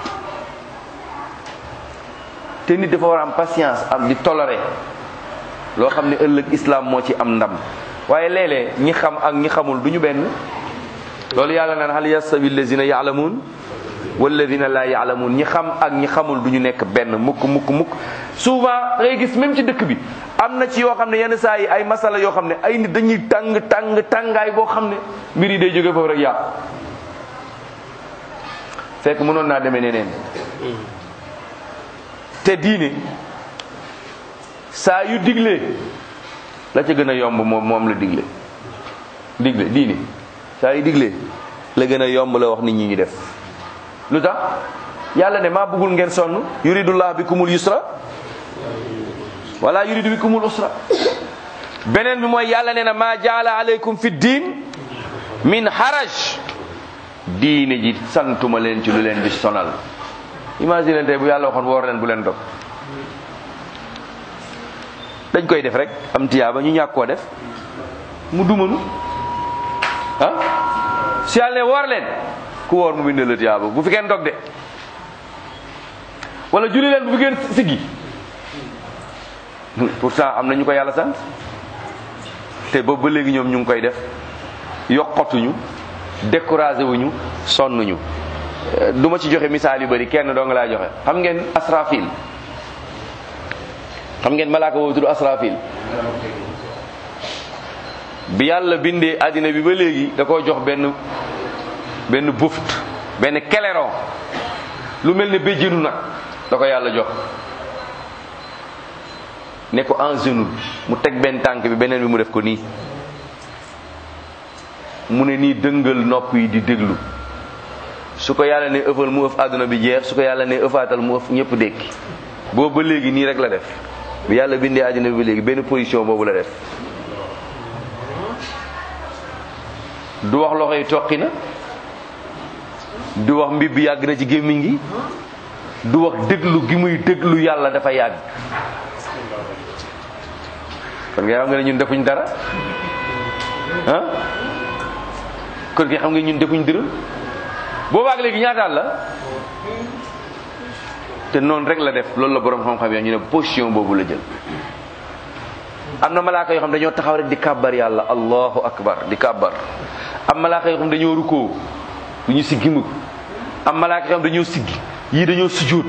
te nit dafa war a am patience am di toléré loo xam ne ëllëg islam moo ci am ndam waaye léeg-léeg ñi xam ak ñi xamul du ñu benn loolu yàlla naan hal yastawi allazina yaalamuun walladina laa yaalamuun ñi xam ak ñi xamul du ñu nekk benn mukk mukk mukk souvent da ngay gis même ci dëkk bi am na ci yoo xam ne yenn saa yi ay masala yoo xam ne ay nit dañuy tàng tàng tàngaay boo xam ne mbir yi day jóge foofu rek yàqu fekk mënoon naa demee neneen te diine saa yu digle la ca gën a yomb moom moom la digle digle diine saa yu digle la gën a yomb la wax nit ñi ñu def lu tax yàlla ne maa bëggul ngeen sonn yuridullah bikumul yusra wala yuridu bikumul usra beneen bi mooy yàlla ne na maa jaala alaykum fi diin min haraj diine ji santuma leen ci lu leen di sonal imagine tey bu yàlla waxoon woor leen bu leen dog dañ koy def rek am tiyaaba ñu ñàkk koo def mu dumanu ah si yàlla ne woor leen ku woor mu bind la tiyaaba bu fi kenn dog de wala julli leen bu fi kenn siggi pourtant am na ñu ko yàlla sant te boobu ba léegi ñoom ñu ngi koy def yokkatuñu découragé wuñu sonnuñu du ma ci joxe misaal yu bari kenn doo nga laa joxe xam ngeen asrafil xam ngeen malaaka boobu tudd asrafil bi yàlla bindee àddina bi ba léegi da koo jox benn benn buft benn keleron lu mel ne béjjënu nag da ko yàlla jox ne ko en genou mu teg benn tànk bi beneen bi mu def ko nii mu ne nii dëngal nopp yi di déglu su ko yàlla ne ëffal mu ëff àdduna bi jeex su ko yàlla ne ëffaatal mu ëff ñëpp dékki boobu ba léegi nii rek la def bi yàlla bindee àddina bi ba léegi benn position boobu la def du wax loxo yi toqi na du wax mbib bi yàgg na ci gémmiñ gi du wax déglu gi muy déglu yàlla dafa yàgg kon nga xam nga ne ñun defuñ dara ah kon nga xam nga ñun defuñ dërëm boobaag léegi ñaataal la te noonu rek la def loolu la borom xam-xam yi ñu ne position boobu la jël am na malaaka yoo xam dañoo taxaw rek di kàbbar yàlla allahu akbar di kàbbar am malaaka yoo xam dañoo rukkoo du ñu siggi mukk am malaaka yoo xam dañoo siggi yii dañoo sujjóot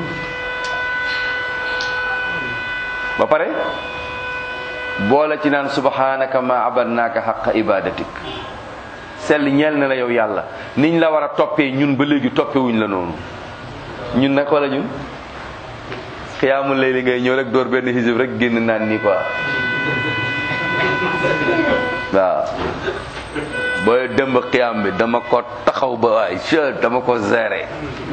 ba pare boole ci naan subhanaka ma abadnaaka xaqa ibadatik sell ñeel na la yow yàlla niñ la war a toppee ñun ba léegi toppewuñ la noonu ñun nag wala ñun xiyaamul layli ngay ñëw rek door benn xisib rek génn naan nii quoi waaw booy dëmb xiyaam bi dama ko taxaw ba waay che dama ko géré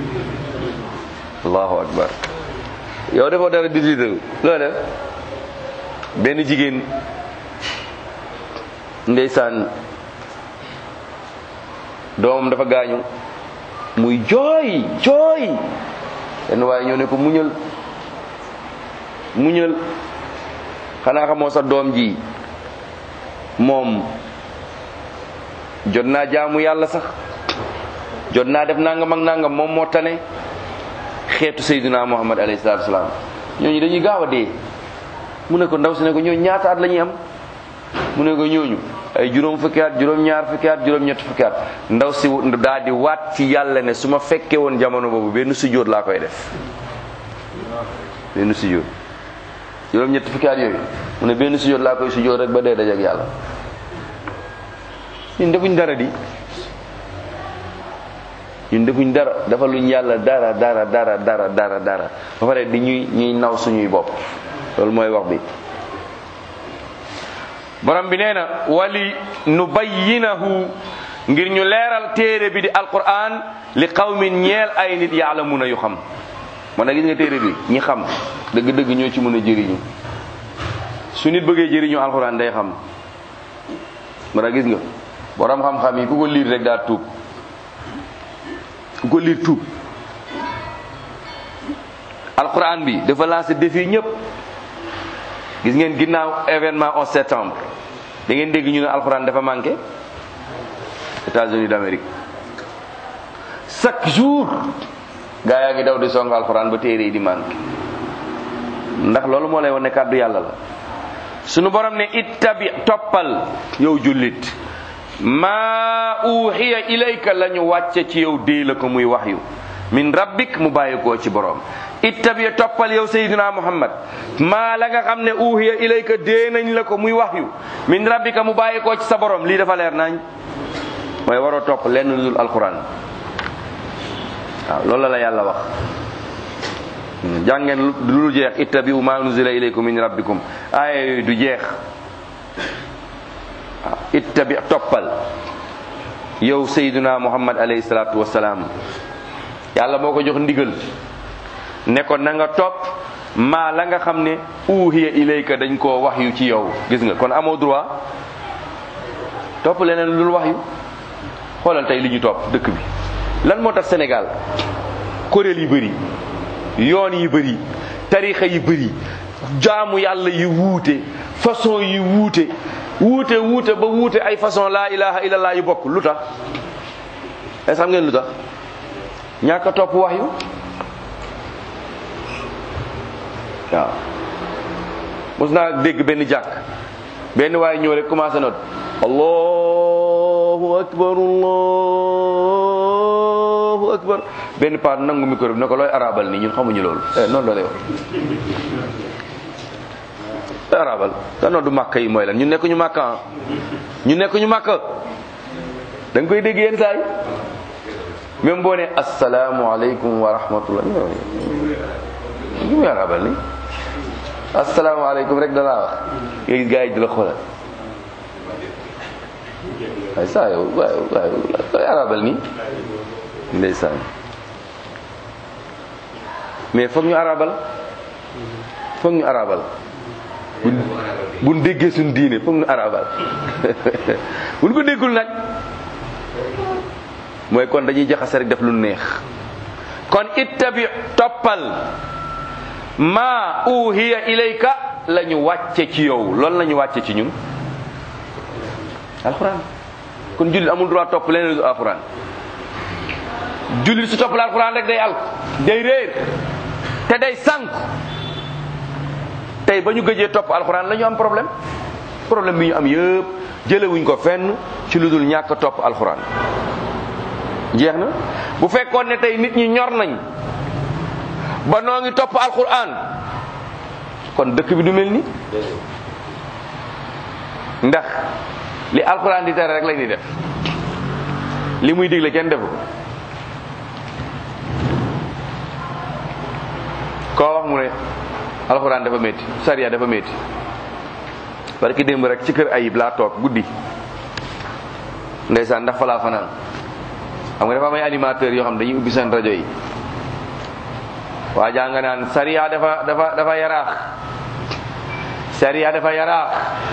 allahu akbar yow defoo dara dix-huit heures loo def benn jigéen ndeysaan doomam dafa gaañu muy jooy jooy benn waaye ñoo ne ko muñal muñal xanaa xamoo sa doom ji moom jot naa jaamu yàlla sax jot naa def nangam ak nangam moom moo tane xeetu sayyidina muhammad alayhi salaatu wasalaam ñooñu dañuy gaaw a dee mu ne ko ndaw si ne ko ñooñu ñaata at la ñuy am mu ne ko ñooñu ay juróom fukki at juróom ñaar fukki at juróom ñett fukki at ndaw si daal di waat ci yàlla ne su ma fekkee woon jamono boobu benn sujjóot laa koy def benn sujjóot juróom ñett fukki at yooyu mu ne benn sujjóot laa koy sujjóot rek ba dee dajeek yàlla ñun defuñ dara di ñun defuñ dara dafa luñ yàlla dara dara dara dara dara dara ba pare di ñuy ñuy naw suñuy bopp loolu mooy wax bi borom bi nee na wali nu bayyinahu ngir ñu leeral téere bi di alquran li qawmin ñeel ay nit yaalamuna yu xam man na gis nga téere bi ñi xam dëgg-dëgg ñoo ci mën a jëriñu su nit bëggee jëriñu alquran day xam man na gis nga borom xam-xam yi ku ko liir rek daa tuub ku ko liir tuub alquran bi dafa lancé défi ñëpp gis ngeen ginnaaw événement 11 septembre da ngeen dégg ñu ne alxuraan dafa manqué États-Unis d'Amérique chaque jour gaa yaa ngi daw di song alxuraan ba téere yi di manqué ndax loolu moo lay wane kàddu yàlla la sunu borom ne ittabi toppal yow jullit maa uxiya ilayka la ñu wàcce ci yow dee la ko muy waxyu min rabbik mu bàyyi koo ci borom ittabi toppal yow sayyidina muhammad maa la nga xam ne uhiya ilayka dee nañ la ko muy waxyu min rabbika mu bàyyi koo ci sa borom lii dafa leer nañ mooy waroo topp lenn lu dul alquran waaw loolu la la yàlla wax jàngeen lu jeex ittabi'u ma nuzila ilaykum min rabbikum aaya yooyu du jeex waaw ittabi toppal yow sayyidina muhammad alayhi salatu wasalaam yàlla moo ko jox ndigal ne ko na nga topp maa la nga xam ne uhiya ilayka dañ koo wax yu ci yow gis nga kon amoo droit topp leneen lu dul wax yu xoolal tey li ñu topp dëkk bi lan moo tax Sénégal kuréel yi bëri yoon yi bëri tarixa yi bëri jaamu yàlla yi wuute façon yi wuute wuute wuute ba wuute ay façon laa ilaha illallah yu bokk lu tax est xam ngeen lu tax ñàkk a topp wax yu waaw mos naa dégg benn jàkk benn waaye ñëw rek commencé noot allahu akbar allahu akbar benn paar nangu micro bi ne ko looy arabal nii ñun xamuñu loolu eh noonu la lay wax looy arabal te noonu du màkk yi mooy lan ñun nekk ñu màkk ñu nekk ñu màkk da nga koy dégg yenn saa yi même boo ne asalaamualeykum wa rahmatullah ñu muy arabal ni asalaamaaleykum rek dalaa wax nga gis gars yi di la xoolal waaye saa yow waay waay koy arabal nii ndeysaan mais foog ñu arabal foog ñu arabal bu buñ déggee suñ diine foog ñu arabal buñ ko déggul nag mooy kon dañuy jaxase rek def lu neex kon ittabi toppal ma uhiya ilayka la ñu wàcce ci yow loolu la ñu wàcce ci ñun alxuraan kon jullit amul droit topp leneen lu alxuraan jullit su topp la alxuraan rek day alku day réer te day sànk tey ba ñu gëjee topp alxuraan la ñu am problème problème bi ñu am yëpp jëlewuñ ko fenn ci lu dul ñàkk topp alxuraan jeex na bu fekkoon ne tey nit ñi ñor nañ ba noo ngi topp alxuraan kon dëkk bi du mel ni ndax li alxuraan di tere rek lañ di def li muy digle kenn defu ko koo wax mu ne alxuraan dafa métti sariya dafa métti parce que démb rek ci kër ayib laa toog guddi ndeysaan ndax fa laa fanaan xam nga dafa am ay animateurs yoo xam dañuy ubbi seen rajo yi waa jaa nga naan sariya dafa dafa dafa yaraax sariya dafa yaraax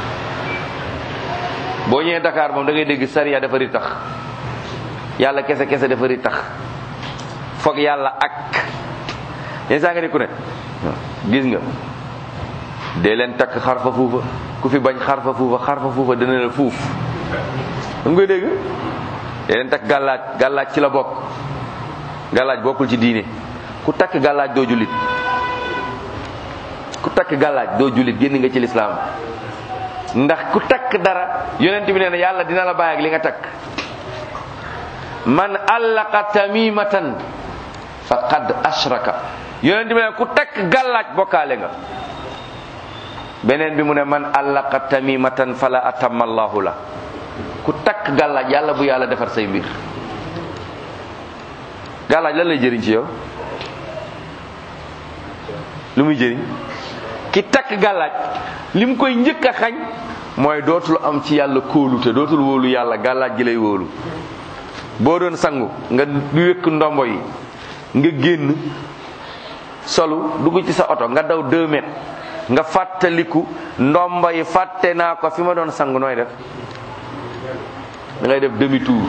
boo ñëwee Dakar moom da ngay dégg sariya dafa ri tax yàlla kese kese dafa ri tax foog yàlla ak yenn saa nga ni ku ne gis nga dee leen takk xarfa fuufa ku fi bañ xarfa fuufa xarfa fuufa dana la fuuf da nga koy dégg dee leen takk gàllaaj gàllaaj ci la bokk gàllaaj bokkul ci diine ku takk gàllaaj doo jullit ku takk gàllaaj doo jullit génn nga ci lislaam ndax ku takk dara yonent bi nee na yàlla dina la bàyyi ak li nga takk man allaqa tamimatan faqad ashraka yonent bi ne ku takk gàllaaj bokkaale nga beneen bi mu ne man allaqa tamimatan fala atamma allahu la ku takk gàllaaj yàlla bu yàlla defar say mbir gàllaaj lan lay jëriñ ci yow lu muy jëriñ ki takk gàllaaj li mu koy njëkk a xañ mooy dootul am ci yàlla kóolute dootul wóolu yàlla gàllaaj gi lay wóolu boo doon sangu nga du wékk ndombo yi nga génn solu dugg ci sa oto nga daw deux mètres nga fàttaliku ndombo yi fàtte naa ko fi ma doon sangu nooy def da ngay def demi tour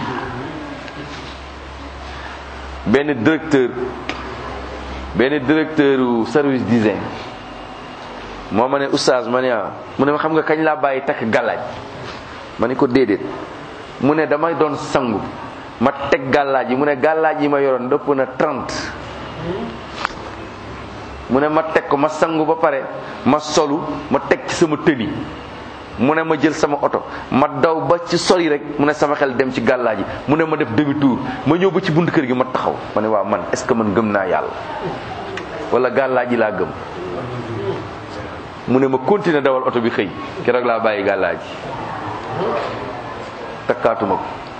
benn directeur benn directeur service d'hygiène moo ma ne oustaz ma ne ah mu ne ma xam nga kañ laa bàyyi takk gàllaaj ma ne ko déedéet mu ne damay doon sangu ma teg gàllaaj yi mu ne gàllaaj yi ma yoroon dëpp na 30 mu ne ma teg ko ma sangu ba pare ma solu ma teg ci sama tëni mu ne ma jël sama oto ma daw ba ci sori rek mu ne sama xel dem ci gàllaaj yi mu ne ma def demi tour ma ñëw ba ci bunt kër gi ma taxaw ma ne waaw man est ce que man gëm naa yàlla wala gàllaaj yi laa gëm mu ne ma continuer dawal oto bi xëy keroog laa bàyyi gàllaaj yi takkaatuma ko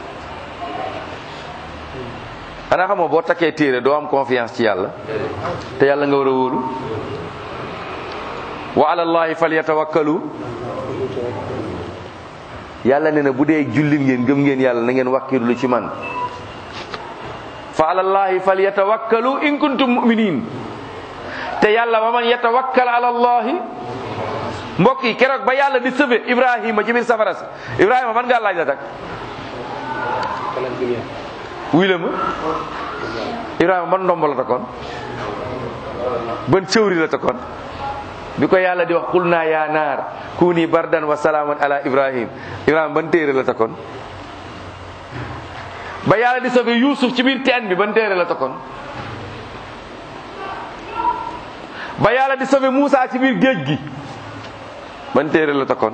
xanaa xamoo boo takkee téere doo am confiance ci yàlla te yàlla nga war a wóolu wa ala allahi falyatawakkalu yàlla ne na bu dee jullit ngeen gëm ngeen yàlla na ngeen wakkirlu ci man fa ala allahi falyatawakkalu in kuntum mu'minin te yàlla wa man yatawakkal ala allahi mbokk yi keroog ba yàlla di sëfe ibrahima ci biir safara si ibrahima man ngaa laaj la tak wuy la ma ibrahima ban ndombo la takkoon ban cëwri la takkoon bi ko yàlla di wax qul naa yaa naar kuni bardan wa salaaman ala ibrahim ibrahima ban téere la takkoon ba yàlla di sëfe yuusuf ci biir teen bi ban téere la takkoon ba yàlla di sauver Moussa ci biir géej gi ban téere la takkoon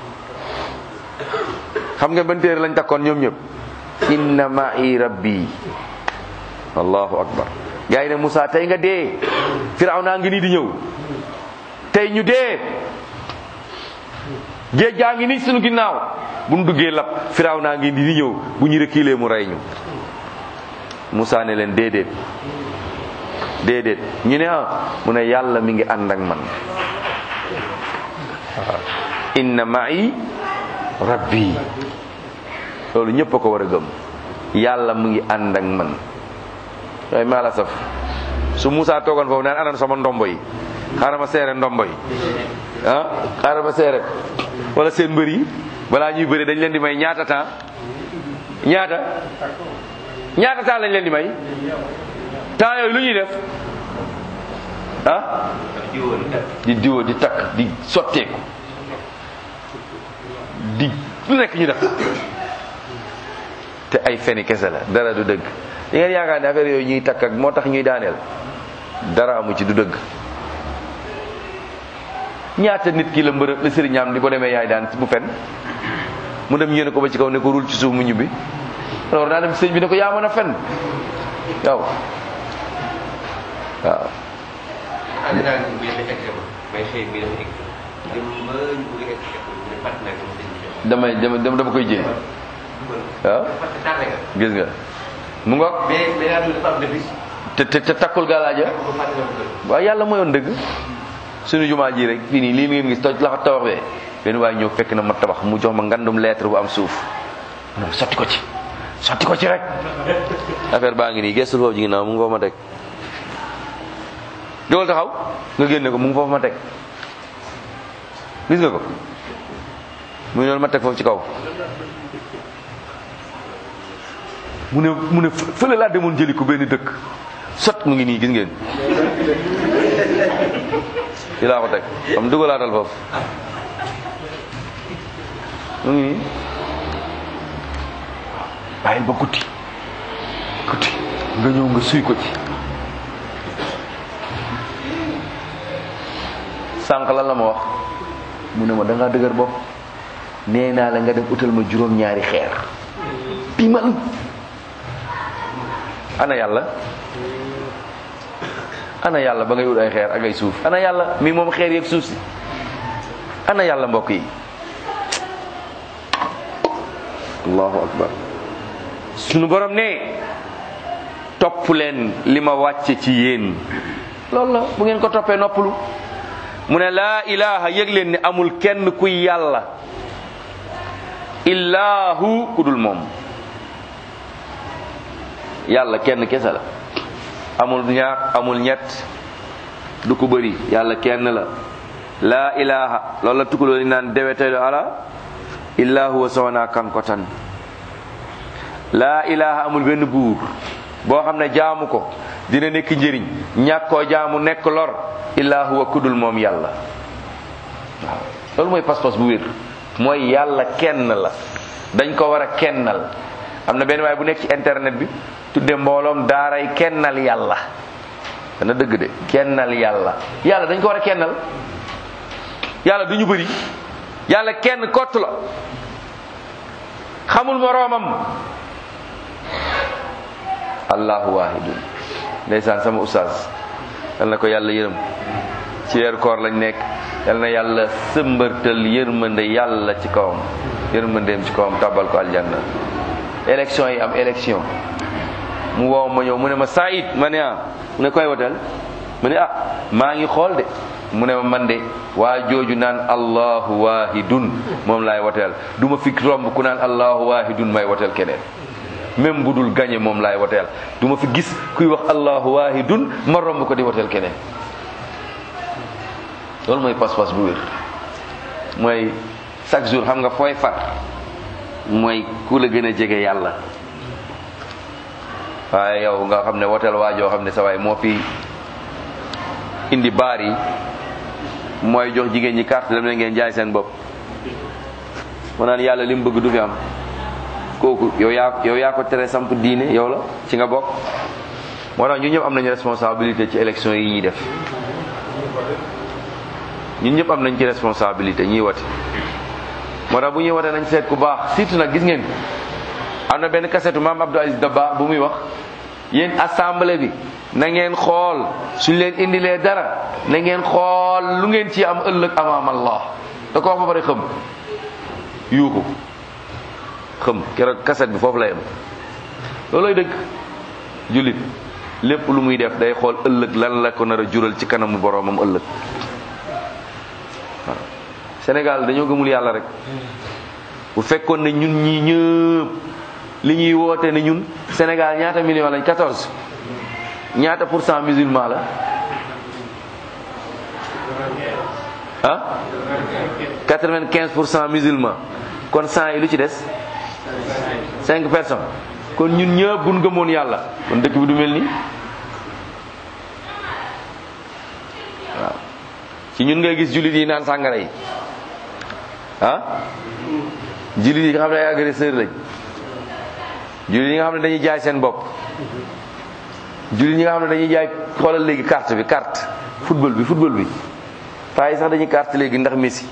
xam nga ban téere lañ takkoon ñoom ñëpp inna ma'i rabbi allahu akbar gaa yi ne Moussa tey nga dee Firawna ngi nii di ñëw tey ñu dee géej gaa ngi nii suñu ginnaaw bu ñu duggee lab firaaw naa ngi di ñëw bu ñu reculer mu rey ñu Moussa ne leen déedéet déedéet ñu ne ah mu ne yàlla mi ngi ànd ak man inna ma'i rabbi loolu ñëpp a ko war a gëm yàlla mu ngi ànd ak man waaye maa la saf su Moussa toogoon foofu naan anan sama ndombo yi xaaral ma seere ndombo yi ah xaaral ma seere wala seen mbër yi balaa ñuy bëri dañ leen di may ñaata temps ñaata ñaata temps lañ leen di may temps yooyu lu ñuy def ah di diwo di takk di sotteeku di lu nekk ñu def te ay feni kese la dara du dëgg li ngeen yaakaar ne affaire yooyu ñuy takk ak moo tax ñuy daaneel dara amu ci du dëgg ñaata nit ki la mbërëb la sëriñaam di ko demee yaay daan bu fen mu dem yéene ko ba ci kaw ne ko rul ci suuf mu ñibbi alors naa dem sëñ bi ne ko yaa mën a fen yow waaw en général bu ñu defee examen may xëy mi def examen dem ba ñu bëgg a egg école mu ne fàtt naa ko sëñ bi damay dama dama koy jéem waaw parce que tardé nga gis nga mu ngoog mais mais yaa dafa am defi te te te takkul gaalaaja ko fàtte nga ko kër waaw yàlla mooyoon dëgg suñu jumaa ji rek fii nii lii ngeen gis toj la fa tabax bee benn waaye ñëw fekk na ma tabax mu jox ma ngandum lettre bu am suuf mu ne ma sotti ko ci sotti ko ci rek affaire baa ngi nii gestul foofu ji ginnaaw mu ngi foofu ma teg jógal taxaw nga génne ko mu ngi foofu ma teg gis nga ko mu ngi noonu ma teg foofu ci kaw mu ne mu ne fële laa demoon jëli ko benn dëkk sot mu ngi nii gis ngeen ci laa ko teg xam dugalaatal foofu mu ngi nii bàyyil ba guddi guddi nga ñëw nga suy ko ci sànq lan la ma wax mu ne ma da ngaa dëgër bopp nee naa la nga dem utal ma juróom-ñaari xeer bi man ana yàlla ana yàlla ba ngay wut ay xeer ak ay suuf ana yàlla mi moom xeer yeeg suuf si ana yàlla mbokk yi allahu akbar sunu borom ne topp leen li ma wàcce ci yéen loolu la bu ngeen ko toppee noppalu mu ne laa ilaha yëg leen ne amul kenn kuy yàlla illaahu ku dul moom yàlla kenn kese la amul ñaar amul ñett du ko bëri yàlla kenn la laa ilaha loolu la tukuloo ni naan dewetelu ala illa huwa sowna kankotan laa ilaha amul benn buur boo xam ne jaamu ko dina nekk njëriñ ñàkk koo jaamu nekk lor illa huwa kudul moom yàlla waaw loolu mooy pas-pas bu wér mooy yàlla kenn la dañ ko war a kennal am na benn waay bu nekk ci internet bi tudde mbooloom daaray kennal yàlla dana dëgg de kennal yàlla yàlla dañ ko war a kennal yàlla du ñu bëri yàlla kenn kott la xamul moroomam allahu wahidun ndeysaan sama ustaas yal na ko yàlla yërëm ci weeru koor lañ nekk yal na yàlla sëmbërtal yërmande yàlla ci kawam yërmandeem ci kawam tàbbal ko aljanna élection yi am élection mu woo ma ñëw mu ne ma Saïd ma ne ah mu ne koy wotel mu ne ah maa ngi xool de mu ne ma man de waa jooju naan allahu wahidun moom laay woteel du ma fi romb ku naan allahu wahidun may woteel keneen même bu dul gañe moom laay woteel du ma fi gis kuy wax allahu wahidun ma romb ko di woteel keneen loolu mooy pas-pas bu wér mooy chaque jour xam nga fooy far mooy ku la gën a jege yàlla waaye yow nga xam ne woteel waajoo xam ne sa waay moo fi indi baar yi mooy jox jigéen ñi carte dem leen ngeen jaay seen bopp mu naan yàlla li mu bëgg du fi am kooku yow yaa yow yaa ko tere samp diine yow la ci nga bokk moo tax ñun ñëpp am nañu responsabilité ci élection yi ñuy def ñun ñëpp am nañ ci responsabilité ñuy wote moo tax bu ñuy wote nañ seet ku baax surtout nag gis ngeen am na benn kasetu maam Abdou Aziz Dabba bu muy wax yéen assemblée bi na ngeen xool suñ leen indilee dara na ngeen xool lu ngeen ci am ëllëg amaam Allah da ko wax ba pare xam yuuxu xëm keroog kaset bi foofu la yem loolooy dëgg jullit lépp lu muy def day xool ëllëg lan la ko nar a jural ci kanamu boroomam ëllëg waaw Sénégal dañoo gëmul yàlla rek bu fekkoon ne ñun ñii ñëpp li ñuy woote ne ñun Sénégal ñaata million lañ 14 ñaata pour cent musulman la ah 95 pour cent musulman kon 100 yi lu ci des 5 personnes kon ñun ñëpp buñ gëmoon yàlla kon dëkk bi du mel ni waaw ci ñun ngay gis jullit yi naan sàngara yi ah jullit yi nga xam ne ay agresseur lañ jullit yi nga xam ne dañuy jaay seen bopp jullit yi nga xam ne dañuy jaay xoolal léegi carte bi carte football bi football bi paa yi sax dañuy carte léegi ndax Messi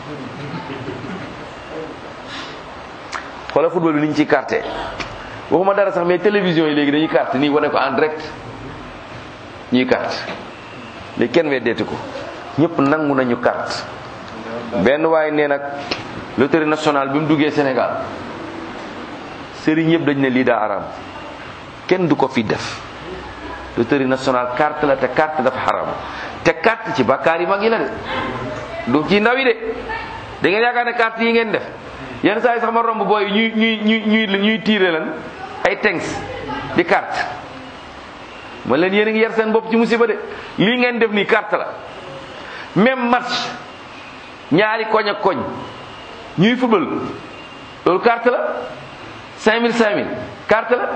xoolal football bi ni ñu ciy carte waxuma dara sax mais télévision yi léegi dañuy carte nii wane ko en direct ñuy carte léegi kenn weddeeti ko ñëpp nangu nañu carte benn waaye nee nag loterie nationale bi mu duggee Sénégal sëriñ yëpp dañ ne lii daa araam kenn du ko fi def loterie nationale carte la te carte dafa xaram te carte ci bakkaar yi mag yi la de du ci ndaw yi de da ngeen yaakaar ne carte yi ngeen def yenn saa yi sax ma romb booy ñuy ñuy ñuy ñuy ñuy tiire lan ay tengs di carte ma leen yéen a ngi yar seen bopp ci musiba de lii ngeen def nii carte la même match ñaari koñ ak koñ ñuy football loolu carte la 5000 5000 carte la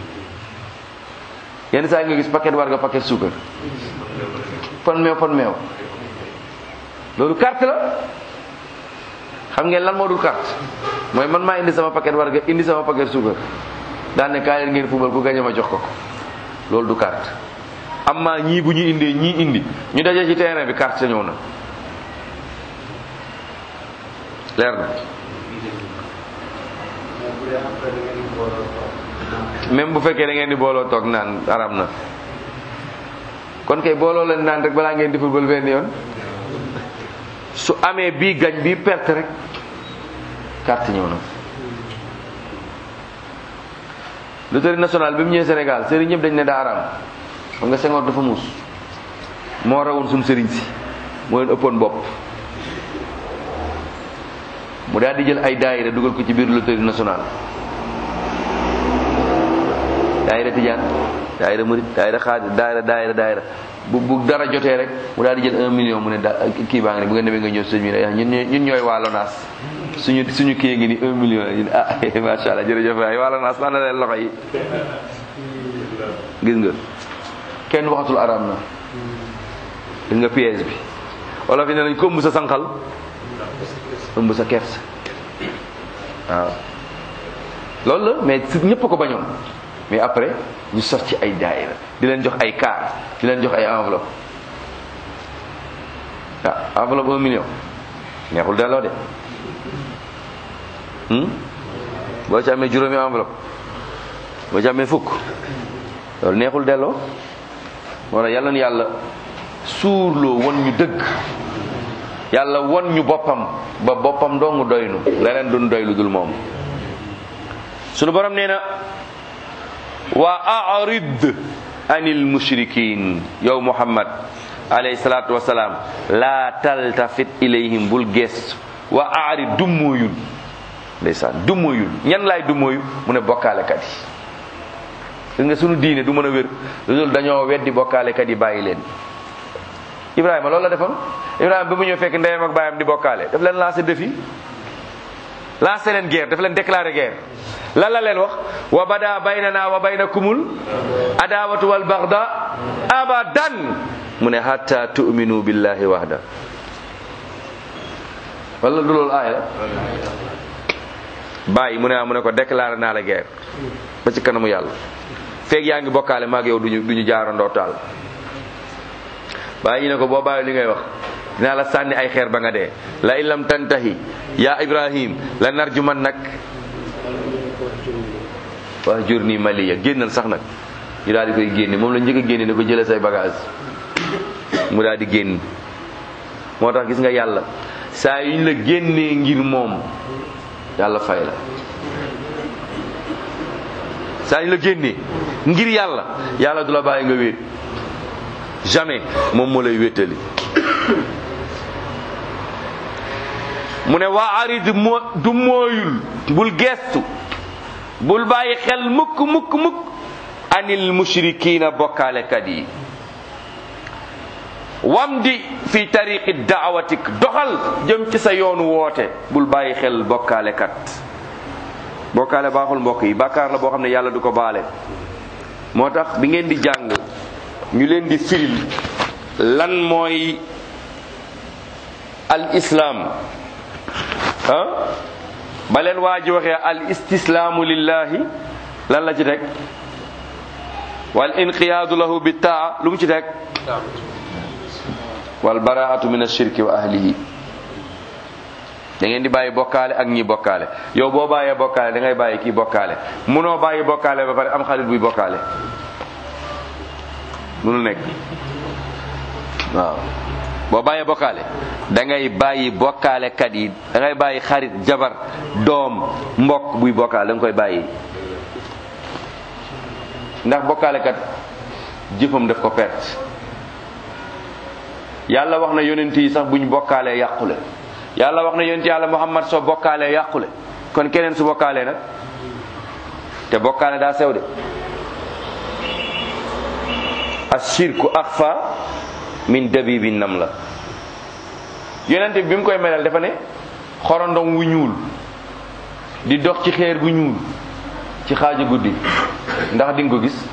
yenn saa yi nga gis paquet warga paquet suukar fan meew fan meew loolu carte la xam ngeen lan moo dul carte mooy man maa indi sama paquet warga indi sama paquet suukar daan ne kaay leen ngeen football ku gañe ma jox ko ko loolu du carte amma ñii bu ñu indee ñii indi ñu daje ci terrain bi carte sa ñëw na leer na même bu fekkee da ngeen di booloo toog naan arab na kon kay booloo leen naan rek balaa ngeen di football benn yoon su amee bii gañ bii perte rek carte ñëw na loterie nationale bi mu ñëwee Sénégal sëriñ ñëpp dañ ne daa araam xam nga Senghor dafa muus moo rawoon suñu sëriñ si moo leen ëppoon bopp mu daal di jël ay daayira dugal ko ci biir loterie nationale daayira tijaan daayira murit daayira xaadir daayira daayira daayira bu bu dara jotee rek mu daal di jël un million mu ne da kii baa ngi ne bu ngeen demee nga ñëw sëñ bi ne ñun ñooy ñun ñooy waa Lonaas suñu suñu kii ngi ni un million la ñu ne ah macha allah jërëjëf waay waa Lonaas lan la leen loxo yi gis nga kenn waxatul araam na gis nga piège bi wala fi ne nañ ko ëmb sa sànqal ëmb sa kersa waaw loolu la mais si ñëpp ko bañoon mais après ñu sos ci ay daayira di leen jox ay car di leen jox ay enveloppe ah enveloppe un million neexul delloo de boo ci amee juróomi enveloppe boo ci amee fukk loolu neexul delloo moo tax yàlla na yàlla suurloo won ñu dëgg yàlla won ñu boppam ba boppam dong doynu leneen duñ doy lu dul moom sunu borom nee na wa arid anil mushrikin yow muhammad alayhi salatu wasalaam la taltafit ilayhim bul gestu wa arid dummóoyul ndeysaan dummóoyul ñan laay dummóoyu mu ne bokkaalekat yi gis nga sunu diine du mën a wér loolu dañoo weddi bokkaalekat yi bàyyi leen ibrahima loolu la defoon ibrahima ba mu ñëw fekk ndeyam ak baayam di bokkaale daf leen lancé défi lancé leen guerre daf leen déclaré guerre lan la leen wax wa bada baynana wa baynakumul adawatu wal bagda abadan mu ne hatta tu'minu billahi wahda wala du loolu aaya la bàyyi mu ne mu ne ko déclaré naa la guerre ba ci kanamu yàlla feeg yaa ngi bokkaale maag yow duñu duñu jaarandoo taal bàyyi ñu ne ko boo bàyyi li ngay wax dinaa la sànni ay xeer ba nga dee la in lam tantahi ya ibrahim la narjuman nag wax jur nii maliya génnal sax nag ñu daal di koy génne moom la njëkk a génne ne ko jëlee say bagage mu daal di génn moo tax gis nga yàlla saa yu ñu la génnee ngir moom yàlla fay la saa ñu la génnee ngir yàlla yàlla du la bàyyi nga wéet jamais moom moo lay wéetali mu ne waa arid moo du mooyul bul geestu bul bàyyi xel mukk mukk mukk anil mushrikiina bokkaalekat yi wamdi fi tariqi daawatik doxal jëm ci sa yoonu woote bul bàyyi xel bokkaalekat bokkaale baaxul mbokk yi bàkkaar la boo xam ne yàlla du ko baale moo tax bi ngeen di jàng ñu leen di firil lan mooy al islaam ah ba leen waa ji waxee al istislaamu lillahi lan la ci teg wal inqiyaadu lahu bi taa lu mu ci teg wal baraatu min ashirki wa ahlihi da ngeen di bàyyi bokkaale ak ñi bokkaale yow boo bàyyee bokkaale da ngay bàyyi kii bokkaale munoo bàyyi bokkaale ba pare am xarit buy bokkaale munul nekk waaw boo bàyyee bokkaale da ngay bàyyi bokkaale kat yi da ngay bàyyi xarit jabar doom mbokk buy bokkaale da nga koy bàyyi ndax bokkaale kat jëfam daf ko perte yàlla wax na yonent yi sax buñ bokkaalee yàqule yàlla wax na yonent yàlla muhammad soo bokkaalee yàqule kon keneen su bokkaalee nag te bokkaale daa sew de ashirku axfa min dabibi nam la yonent bi bi mu koy melal dafa ne xorondom wu ñuul di dox ci xeer bu ñuul ci xaaju guddi ndax di nga ko gis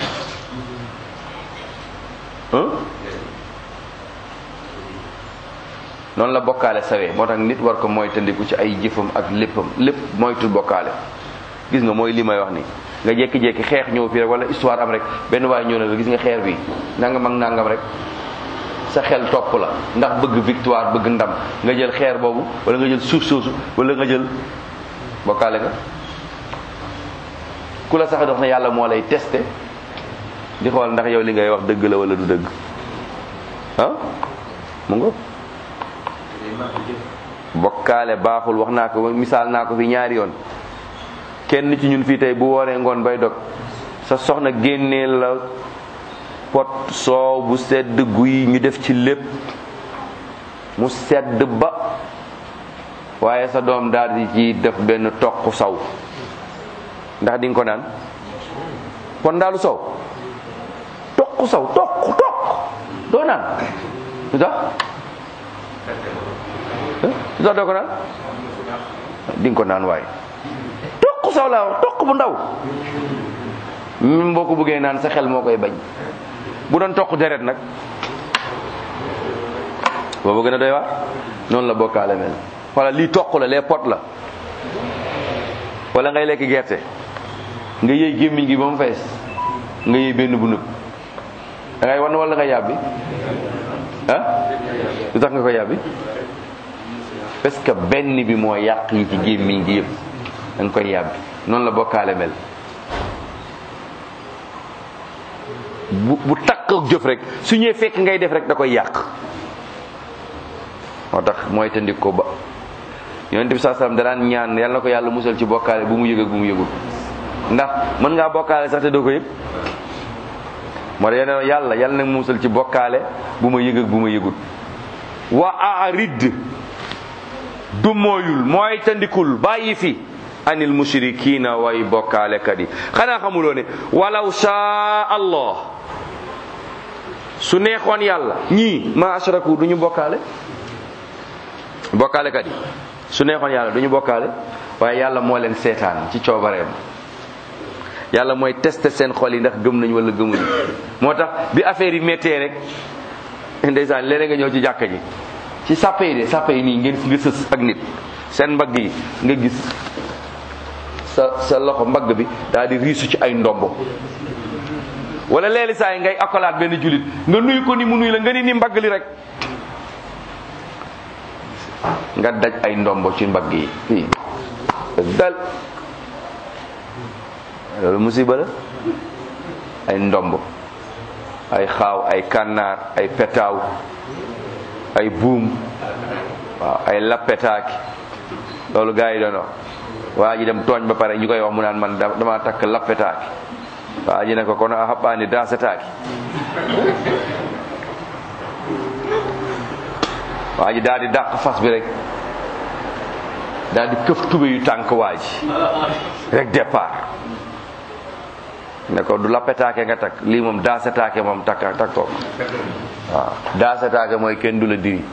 noonu la bokkaale sawee moo tax nit war ko mooy tëndiku ci ay jëfam ak léppam lépp moytul bokkaale gis nga mooy li may wax ni nga jékki-jékki xeex ñëw fii rek wala histoire am rek benn waaye ñëw na la gis nga xeer bi nangam ak nangam rek sa xel topp la ndax bëgg victoire bëgg ndam nga jël xeer boobu wala nga jël suuf soosu wala nga jël bokkaale nga ku la sax dox na yàlla moo lay testé di xool ndax yow li ngay wax dëgg la wala du dëgg ah mu nga bokkaale baaxul wax naa ko misaal naa ko fi ñaari yoon kenn ci ñun fii tey bu wooree ngoon bay dog sa soxna génnee la pot soow bu sedd guy ñu def ci lépp mu sedd ba waaye sa doom daal di ci def benn toq saw ndax di nga ko naan pon ndaalu sow toq saw toq toq doo naan lu tax lu tax doo ko naan di nga ko naan waaye toq saw laa wax toq bu ndaw même boo ko bëggee naan sa xel moo koy bañ bu doon toq deret nag boobu gën a doy waar noonu la bokkaale mel wala lii toq la les pot la wala ngay lekk gerte nga yëy gémmiñ gi ba mu fees nga yëy benn bu nëb da ngay wan wala nga yàbbi ah lu tax nga ko yàbbi parce que benn bi moo yàq yi ci gémmiñ gi yëpp da nga koy yàbbi noonu la bokkaale mel bu bu takk ak jëf rek su ñëwee fekk ngay def rek da koy yàq moo tax mooy tëndik ko ba yonent bi saa salaam danaan ñaan yàlla na ko yàlla musal ci bokkaale bu mu yëg ak bu mu yëgul ndax mën ngaa bokkaale sax te doo ko yëg moo tax yéen yàlla yàlla na musal ci bokkaale bu ma yëg ak bu ma yëgul wa arid du mooyul mooy tandikul bàyyi fi anil mushrikina way bokkaale kat yi xanaa xamuloo ne walaw shaa allah su neexoon yàlla ñii ma ashraku du ñu bokkaale bokkaale kat yi su neexoon yàlla du ñu bokkaale waaye yàlla moo leen seetaan ci coobareem yàlla mooy tester seen xol yi ndax gëm nañ wala gëmuñu moo tax bi affaire yi méttee rek ndeysaan léeg nga ñëw ci jàkka ji ci sàppe yi de sàppe yi nii ngeen nga sës ak nit seen mbagg yi nga gis sa sa loxo mbagg bi daal di riisu ci ay ndombo wala leeli saa yi ngay akolaat benn julit nga nuyu ko ni mu nuyu la nga ni ni mbagg li rek nga daj ay ndombo ci mbagg yi fii dal loolu musiba la ay ndomb ay xaaw ay kànnaar ay petaaw ay buum waaw ay lappetaaki loolu gars yi doon wax waa ji dem tooñ ba pare ñu koy wax mu naan man da- dama takk lappetaaki waa ji ne ko kono a haɓɓani dasetaaki waa ji daal di dàq fas bi rek daal di këf tube yu tànk waa ji rek départ ne ko du lappetaake nga takk lii moom daasetaake moom takk takkoo ko waaw daasetaake mooy kenn du la diri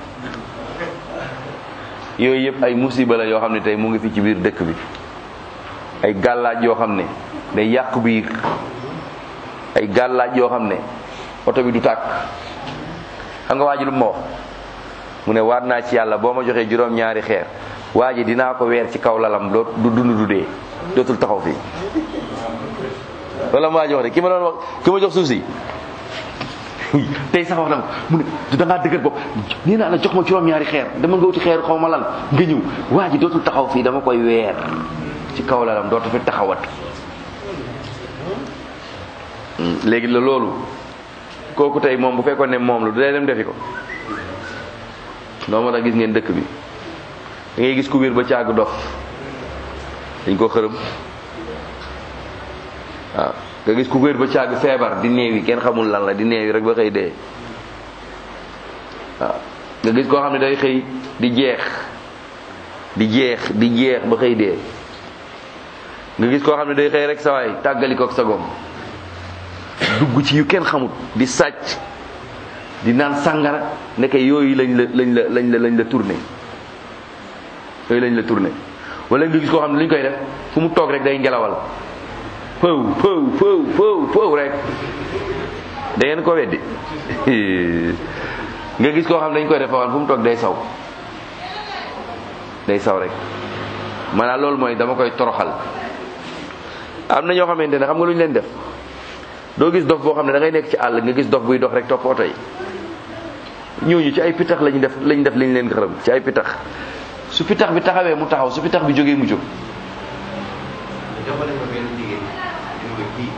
yooyu yëpp ay musiba la yoo xam ne tey mu ngi fi ci biir dëkk bi ay gàllaaj yoo xam ne day yàq biir ay gàllaaj yoo xam ne oto bi du tàkk xam nga waa ji lu ma wax mu ne waat naa ci yàlla boo ma joxee juróom-ñaari xeer waa ji dinaa ko weer ci kaw lalam doo du dund du dee dootul taxaw fii wala maa jox de ki ma doon wax ki ma jox suuf si tey sax wax na mu ne da ngaa dëgër bopp nee naa la jox ma juróom-ñaari xeer dama nga wuti xeer xaw ma lan nga ñëw waa ji dootul taxaw fii dama koy weer ci kaw lalam dootu fi taxawat léegi la loolu kooku tey moom bu fekkoon ne moom la du dee dem defi ko doo ma tax gis ngeen dëkk bi da ngay gis ku wér ba càgg dof dañ ko xërëm waaw nga gis ku wér ba càgg feebar di néewi kenn xamul lan la di néewi rek ba xëy dee waaw nga gis koo xam ne day xëy di jeex di jeex di jeex ba xëy dee nga gis koo xam ne day xëy rek sawaay tàggali kook sa gom dugg ci yu kenn xamut di sàcc di naan sàngara ndeke yooyu lañ la lañ la lañ la lañ la tourné yooyu lañ la tourné wala nga gis koo xam ne lu ñu koy def fu mu toog rek day ngelawal pëw pëw pëw pëw pëw rek da ngeen ko weddi nga gis koo xam ne dañ koy def foo xam fu mu toog day saw day saw rek maanaam loolu mooy dama koy toroxal am na ñoo xamante ne xam nga lu ñu leen def doo gis dof boo xam ne da ngay nekk ci àll nga gis dof buy dox rek topp oto yi ñooñu ci ay pitax lañu def lañ def lañ leen xërëm ci ay pitax su pitax bi taxawee mu taxaw su pitax bi jógee mu jóg jox nañ ma benn jigéen ñu ko kii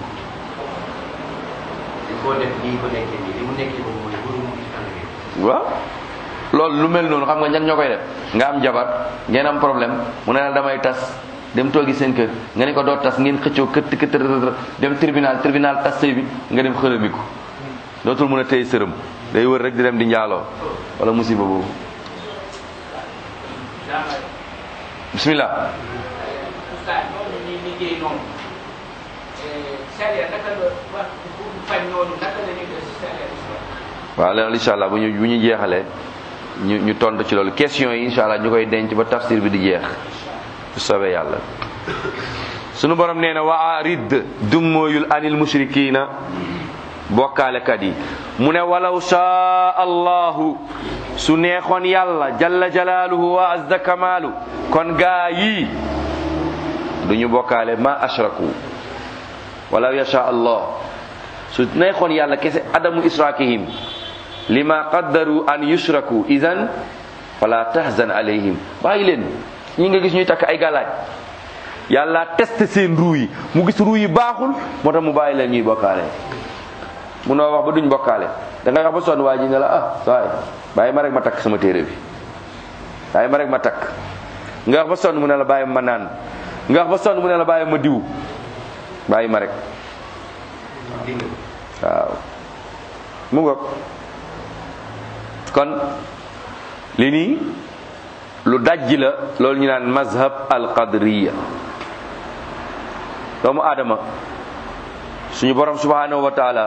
il faut def nii ko nekkee nii li mu nekkee moom mooy bëru mu gis ànd bi waaw loolu lu mel noonu xam nga ñan ñoo koy def nga am jabar ngeen am problème mu ne la damay tas dem toogi seen kër nga ne ko doo tas ngeen xëccoo kët kët dem tribunal tribunal tas sëy bi nga dem xërëmiku dootul mën a téye sërëm day wër rek di dem di njaaloo wala musiba boobu bismillah Oustaz noonu ñuy liggéey noonu charia naka la wax bu fañ noonu naka la ñuy def si charia islam waaw loolu incha allah bu ñu bu ñu jeexalee ñu ñu tontu ci loolu question yi incha allah ñu koy denc ba tafsir bi di jeex bu soobee yàlla sunu borom nee na wa arid dummóoyul anil mushrikina bokkaalekat yi mu ne walaw shaa allahu su neexoon yàlla jalla jalaaluhu wa azza kamaalu kon gaa yi duñu bokkaale ma ashraku walaw yasha allah su neexoon yàlla kese adamu israakihim lima qaddaru an yushraku idan fala tahzan alayhim bàyyi leen ñi nga gis ñuy takk ay galaaj yàlla testé seen ruu yi mu gis ruu yi baaxul moo tax mu bàyyi leen ñuy bokkaale munoo wax ba duñ bokkaale da ngay wax ba sonn waa ji ne la ah waay bàyyi ma rek ma takk sama téere bi bàyyi ma rek ma takk nga wax ba sonn mu ne la bàyyi ma naan nga wax ba sonn mu ne la bàyyi ma diw bàyyi ma rek dégg waaw mu ngoog kon li nii lu dajji la loolu ñu naan mazhab al qadriya doomu aadama suñu borom subhanahu wa taala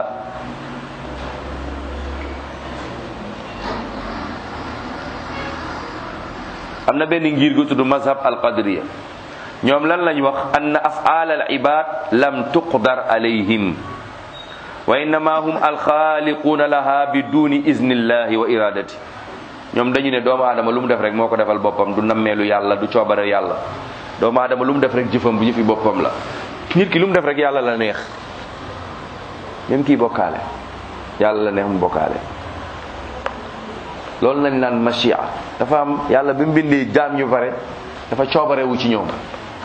am na benn ngir gu tudd mazhab al qadriya ñoom lan lañ wax anna af'al al ibad lam tuqdar alayhim wa innama hum alxaaliquuna laha bi duni iznillahi wa iradati ñoom dañu ne doomu aadama lu mu def rek moo ko defal boppam du nammeelu yàlla du coobare yàlla doomu aadama lu mu def rek jëfam bu jëfi boppam la nit ki lu mu def rek yàlla la neex même kii bokkaale yàlla la neex mu bokkaale loolu lañ naan machia dafa am yàlla bi mu bindee jaam ñu pare dafa coobarewu ci ñoom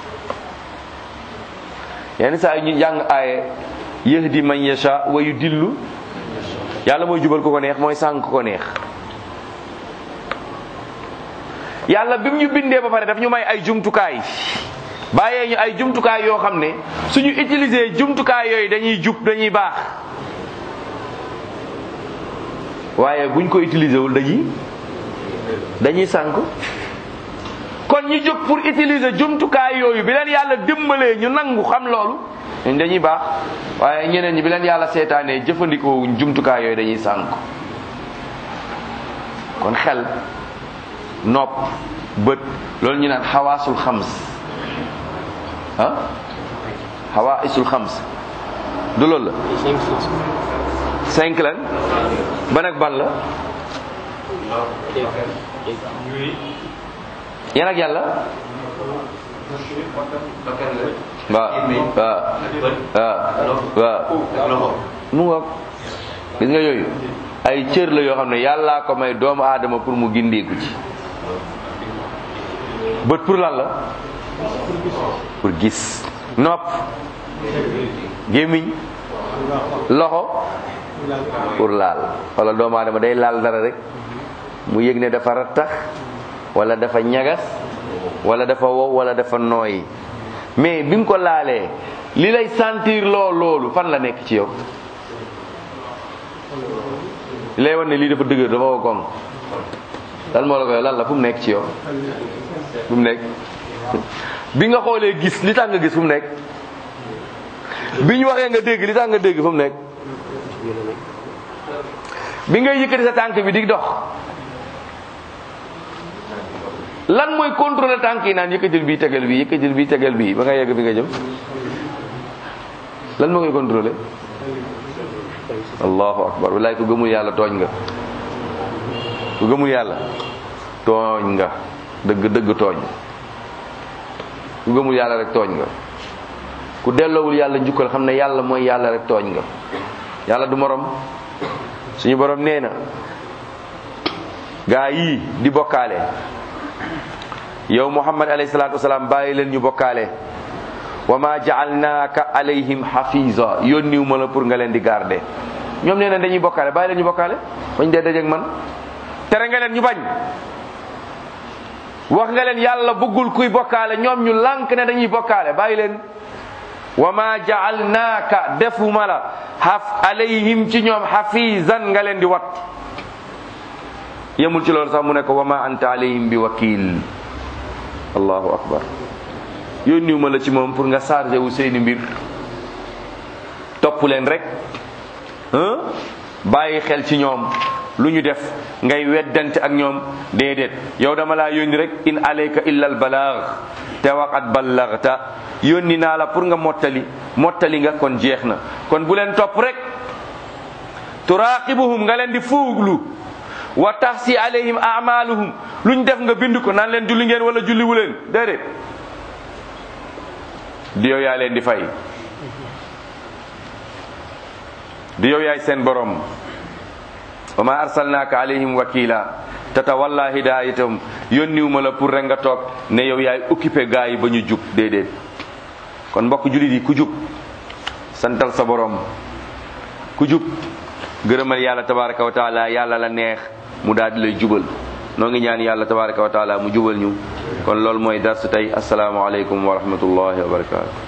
yenn saa yi ñu jàng aaye yahdi man yasha wa yudillu yàlla mooy jubal ko ko neex mooy sànq ko neex yàlla bi mu ñu bindee ba pare daf ñu may ay jumtukaay bàyyee ñu ay jumtukaay yoo xam ne suñu utiliser jumtukaay yooyu dañuy jub dañuy baax waaye buñ ko utiliser wul dañuy dañuy sànk kon ñu jóg pour utiliser jumtukaay yooyu bi leen yàlla dimbalee ñu nangu xam loolu ñun dañuy baax waaye ñeneen ñi bi leen yàlla seetaanee jëfandikoo wuñ jumtukaay yooyu dañuy sànk kon xel nopp bët loolu ñu naan xawaasul xams ah xawaasul xams du loolu la cinq lan ban ak ban la yan ak yàlla waaw waaw waaw waaw mu ngoog gis nga yooyu ay cër la yoo xam ne yàllaa ko may doomu aadama pour mu gindeeku ci bët pour lan la pour gis nopp gémmiñ loxo pour laal wala doomu aadama day laal dara rek mu yëg ne dafa rattax wala dafa ñagas wala dafa wow wala dafa nooyi mais bi mu ko laalee li lay sentir loo loolu fan la nekk ci yow li lay wan ne lii dafa dëgër dafa wow koŋ lan moo la koy lan la fu mu nekk ci yow fu mu nekk bi nga xoolee gis li tax nga gis fu mu nekk bi ñu waxee nga dégg li tax nga dégg fu mu nekk bi ngay yëkkati sa tànk bi di dox lan mooy contrôler tànk yi naan yëkkatil bii tegal bii yëkkatil bii tegal bii ba nga yegg fi nga jëm lan moo koy contrôler allahu akbar wallaay ku gëmul yàlla tooñ nga ku gëmul yàlla tooñ nga dëgg dëgg tooñ ku gëmul yàlla rek tooñ nga ku delloowul yàlla njukkal xam ne yàlla mooy yàlla rek tooñ nga yàlla du morom suñu borom nee na gaa yii di bokkaale yow muhammad alayhi salaatu wasalaam bàyyi leen ñu bokkaale wa ma jaalnaaka alayhim hafiza yónniw ma la pour nga leen di garder ñoom nee na dañuy bokkaale bàyyi leen ñu bokkaale bañ dee dajeeg man tere nga leen ñu bañ wax nga leen yàlla bëggul kuy bokkaale ñoom ñu lànk ne dañuy bokkaale bàyyi leen wa ma jaalnaaka defuma la haf alayhim ci ñoom hafizan nga leen di wat yemul ci loolu sax mu ne ko wa ma anta alayhim bi wakil allahu akbar yónniw ma la ci moom pour nga chargé wu seeni mbir topp leen rek bàyyi xel ci ñoom lu ñu def ngay weddante ak ñoom déedéet yow dama laa yónni rek in alayka illa al balaag te waqat ballagta yónni naa la pour nga mottali mottali nga kon jeex na kon bu leen topp rek turaqibuhum nga leen di fuuglu wa taxsi alayhim amaluhum lu ñu def nga bind ko naan leen julli ngeen wala julliwu leen déedéet di yow yaa leen di fay di yow yaay seen borom wa ma arsalnaaka alayhim wakila tatawalla hidayatum yónniwu ma la pour rek nga toog ne yow yaay occupé gaa yi ba ñu jub déedéet kon mbokk jullit yi ku jub santal sa borom ku jub gërëmal yàlla tabaraka wa taala yàlla la neex mu daal di lay jubal noo ngi ñaan yàlla tabaraka wa taala mu jubal ñu kon loolu mooy darsu tey asalaamaaleykum wa rahmatullahi wa barakatu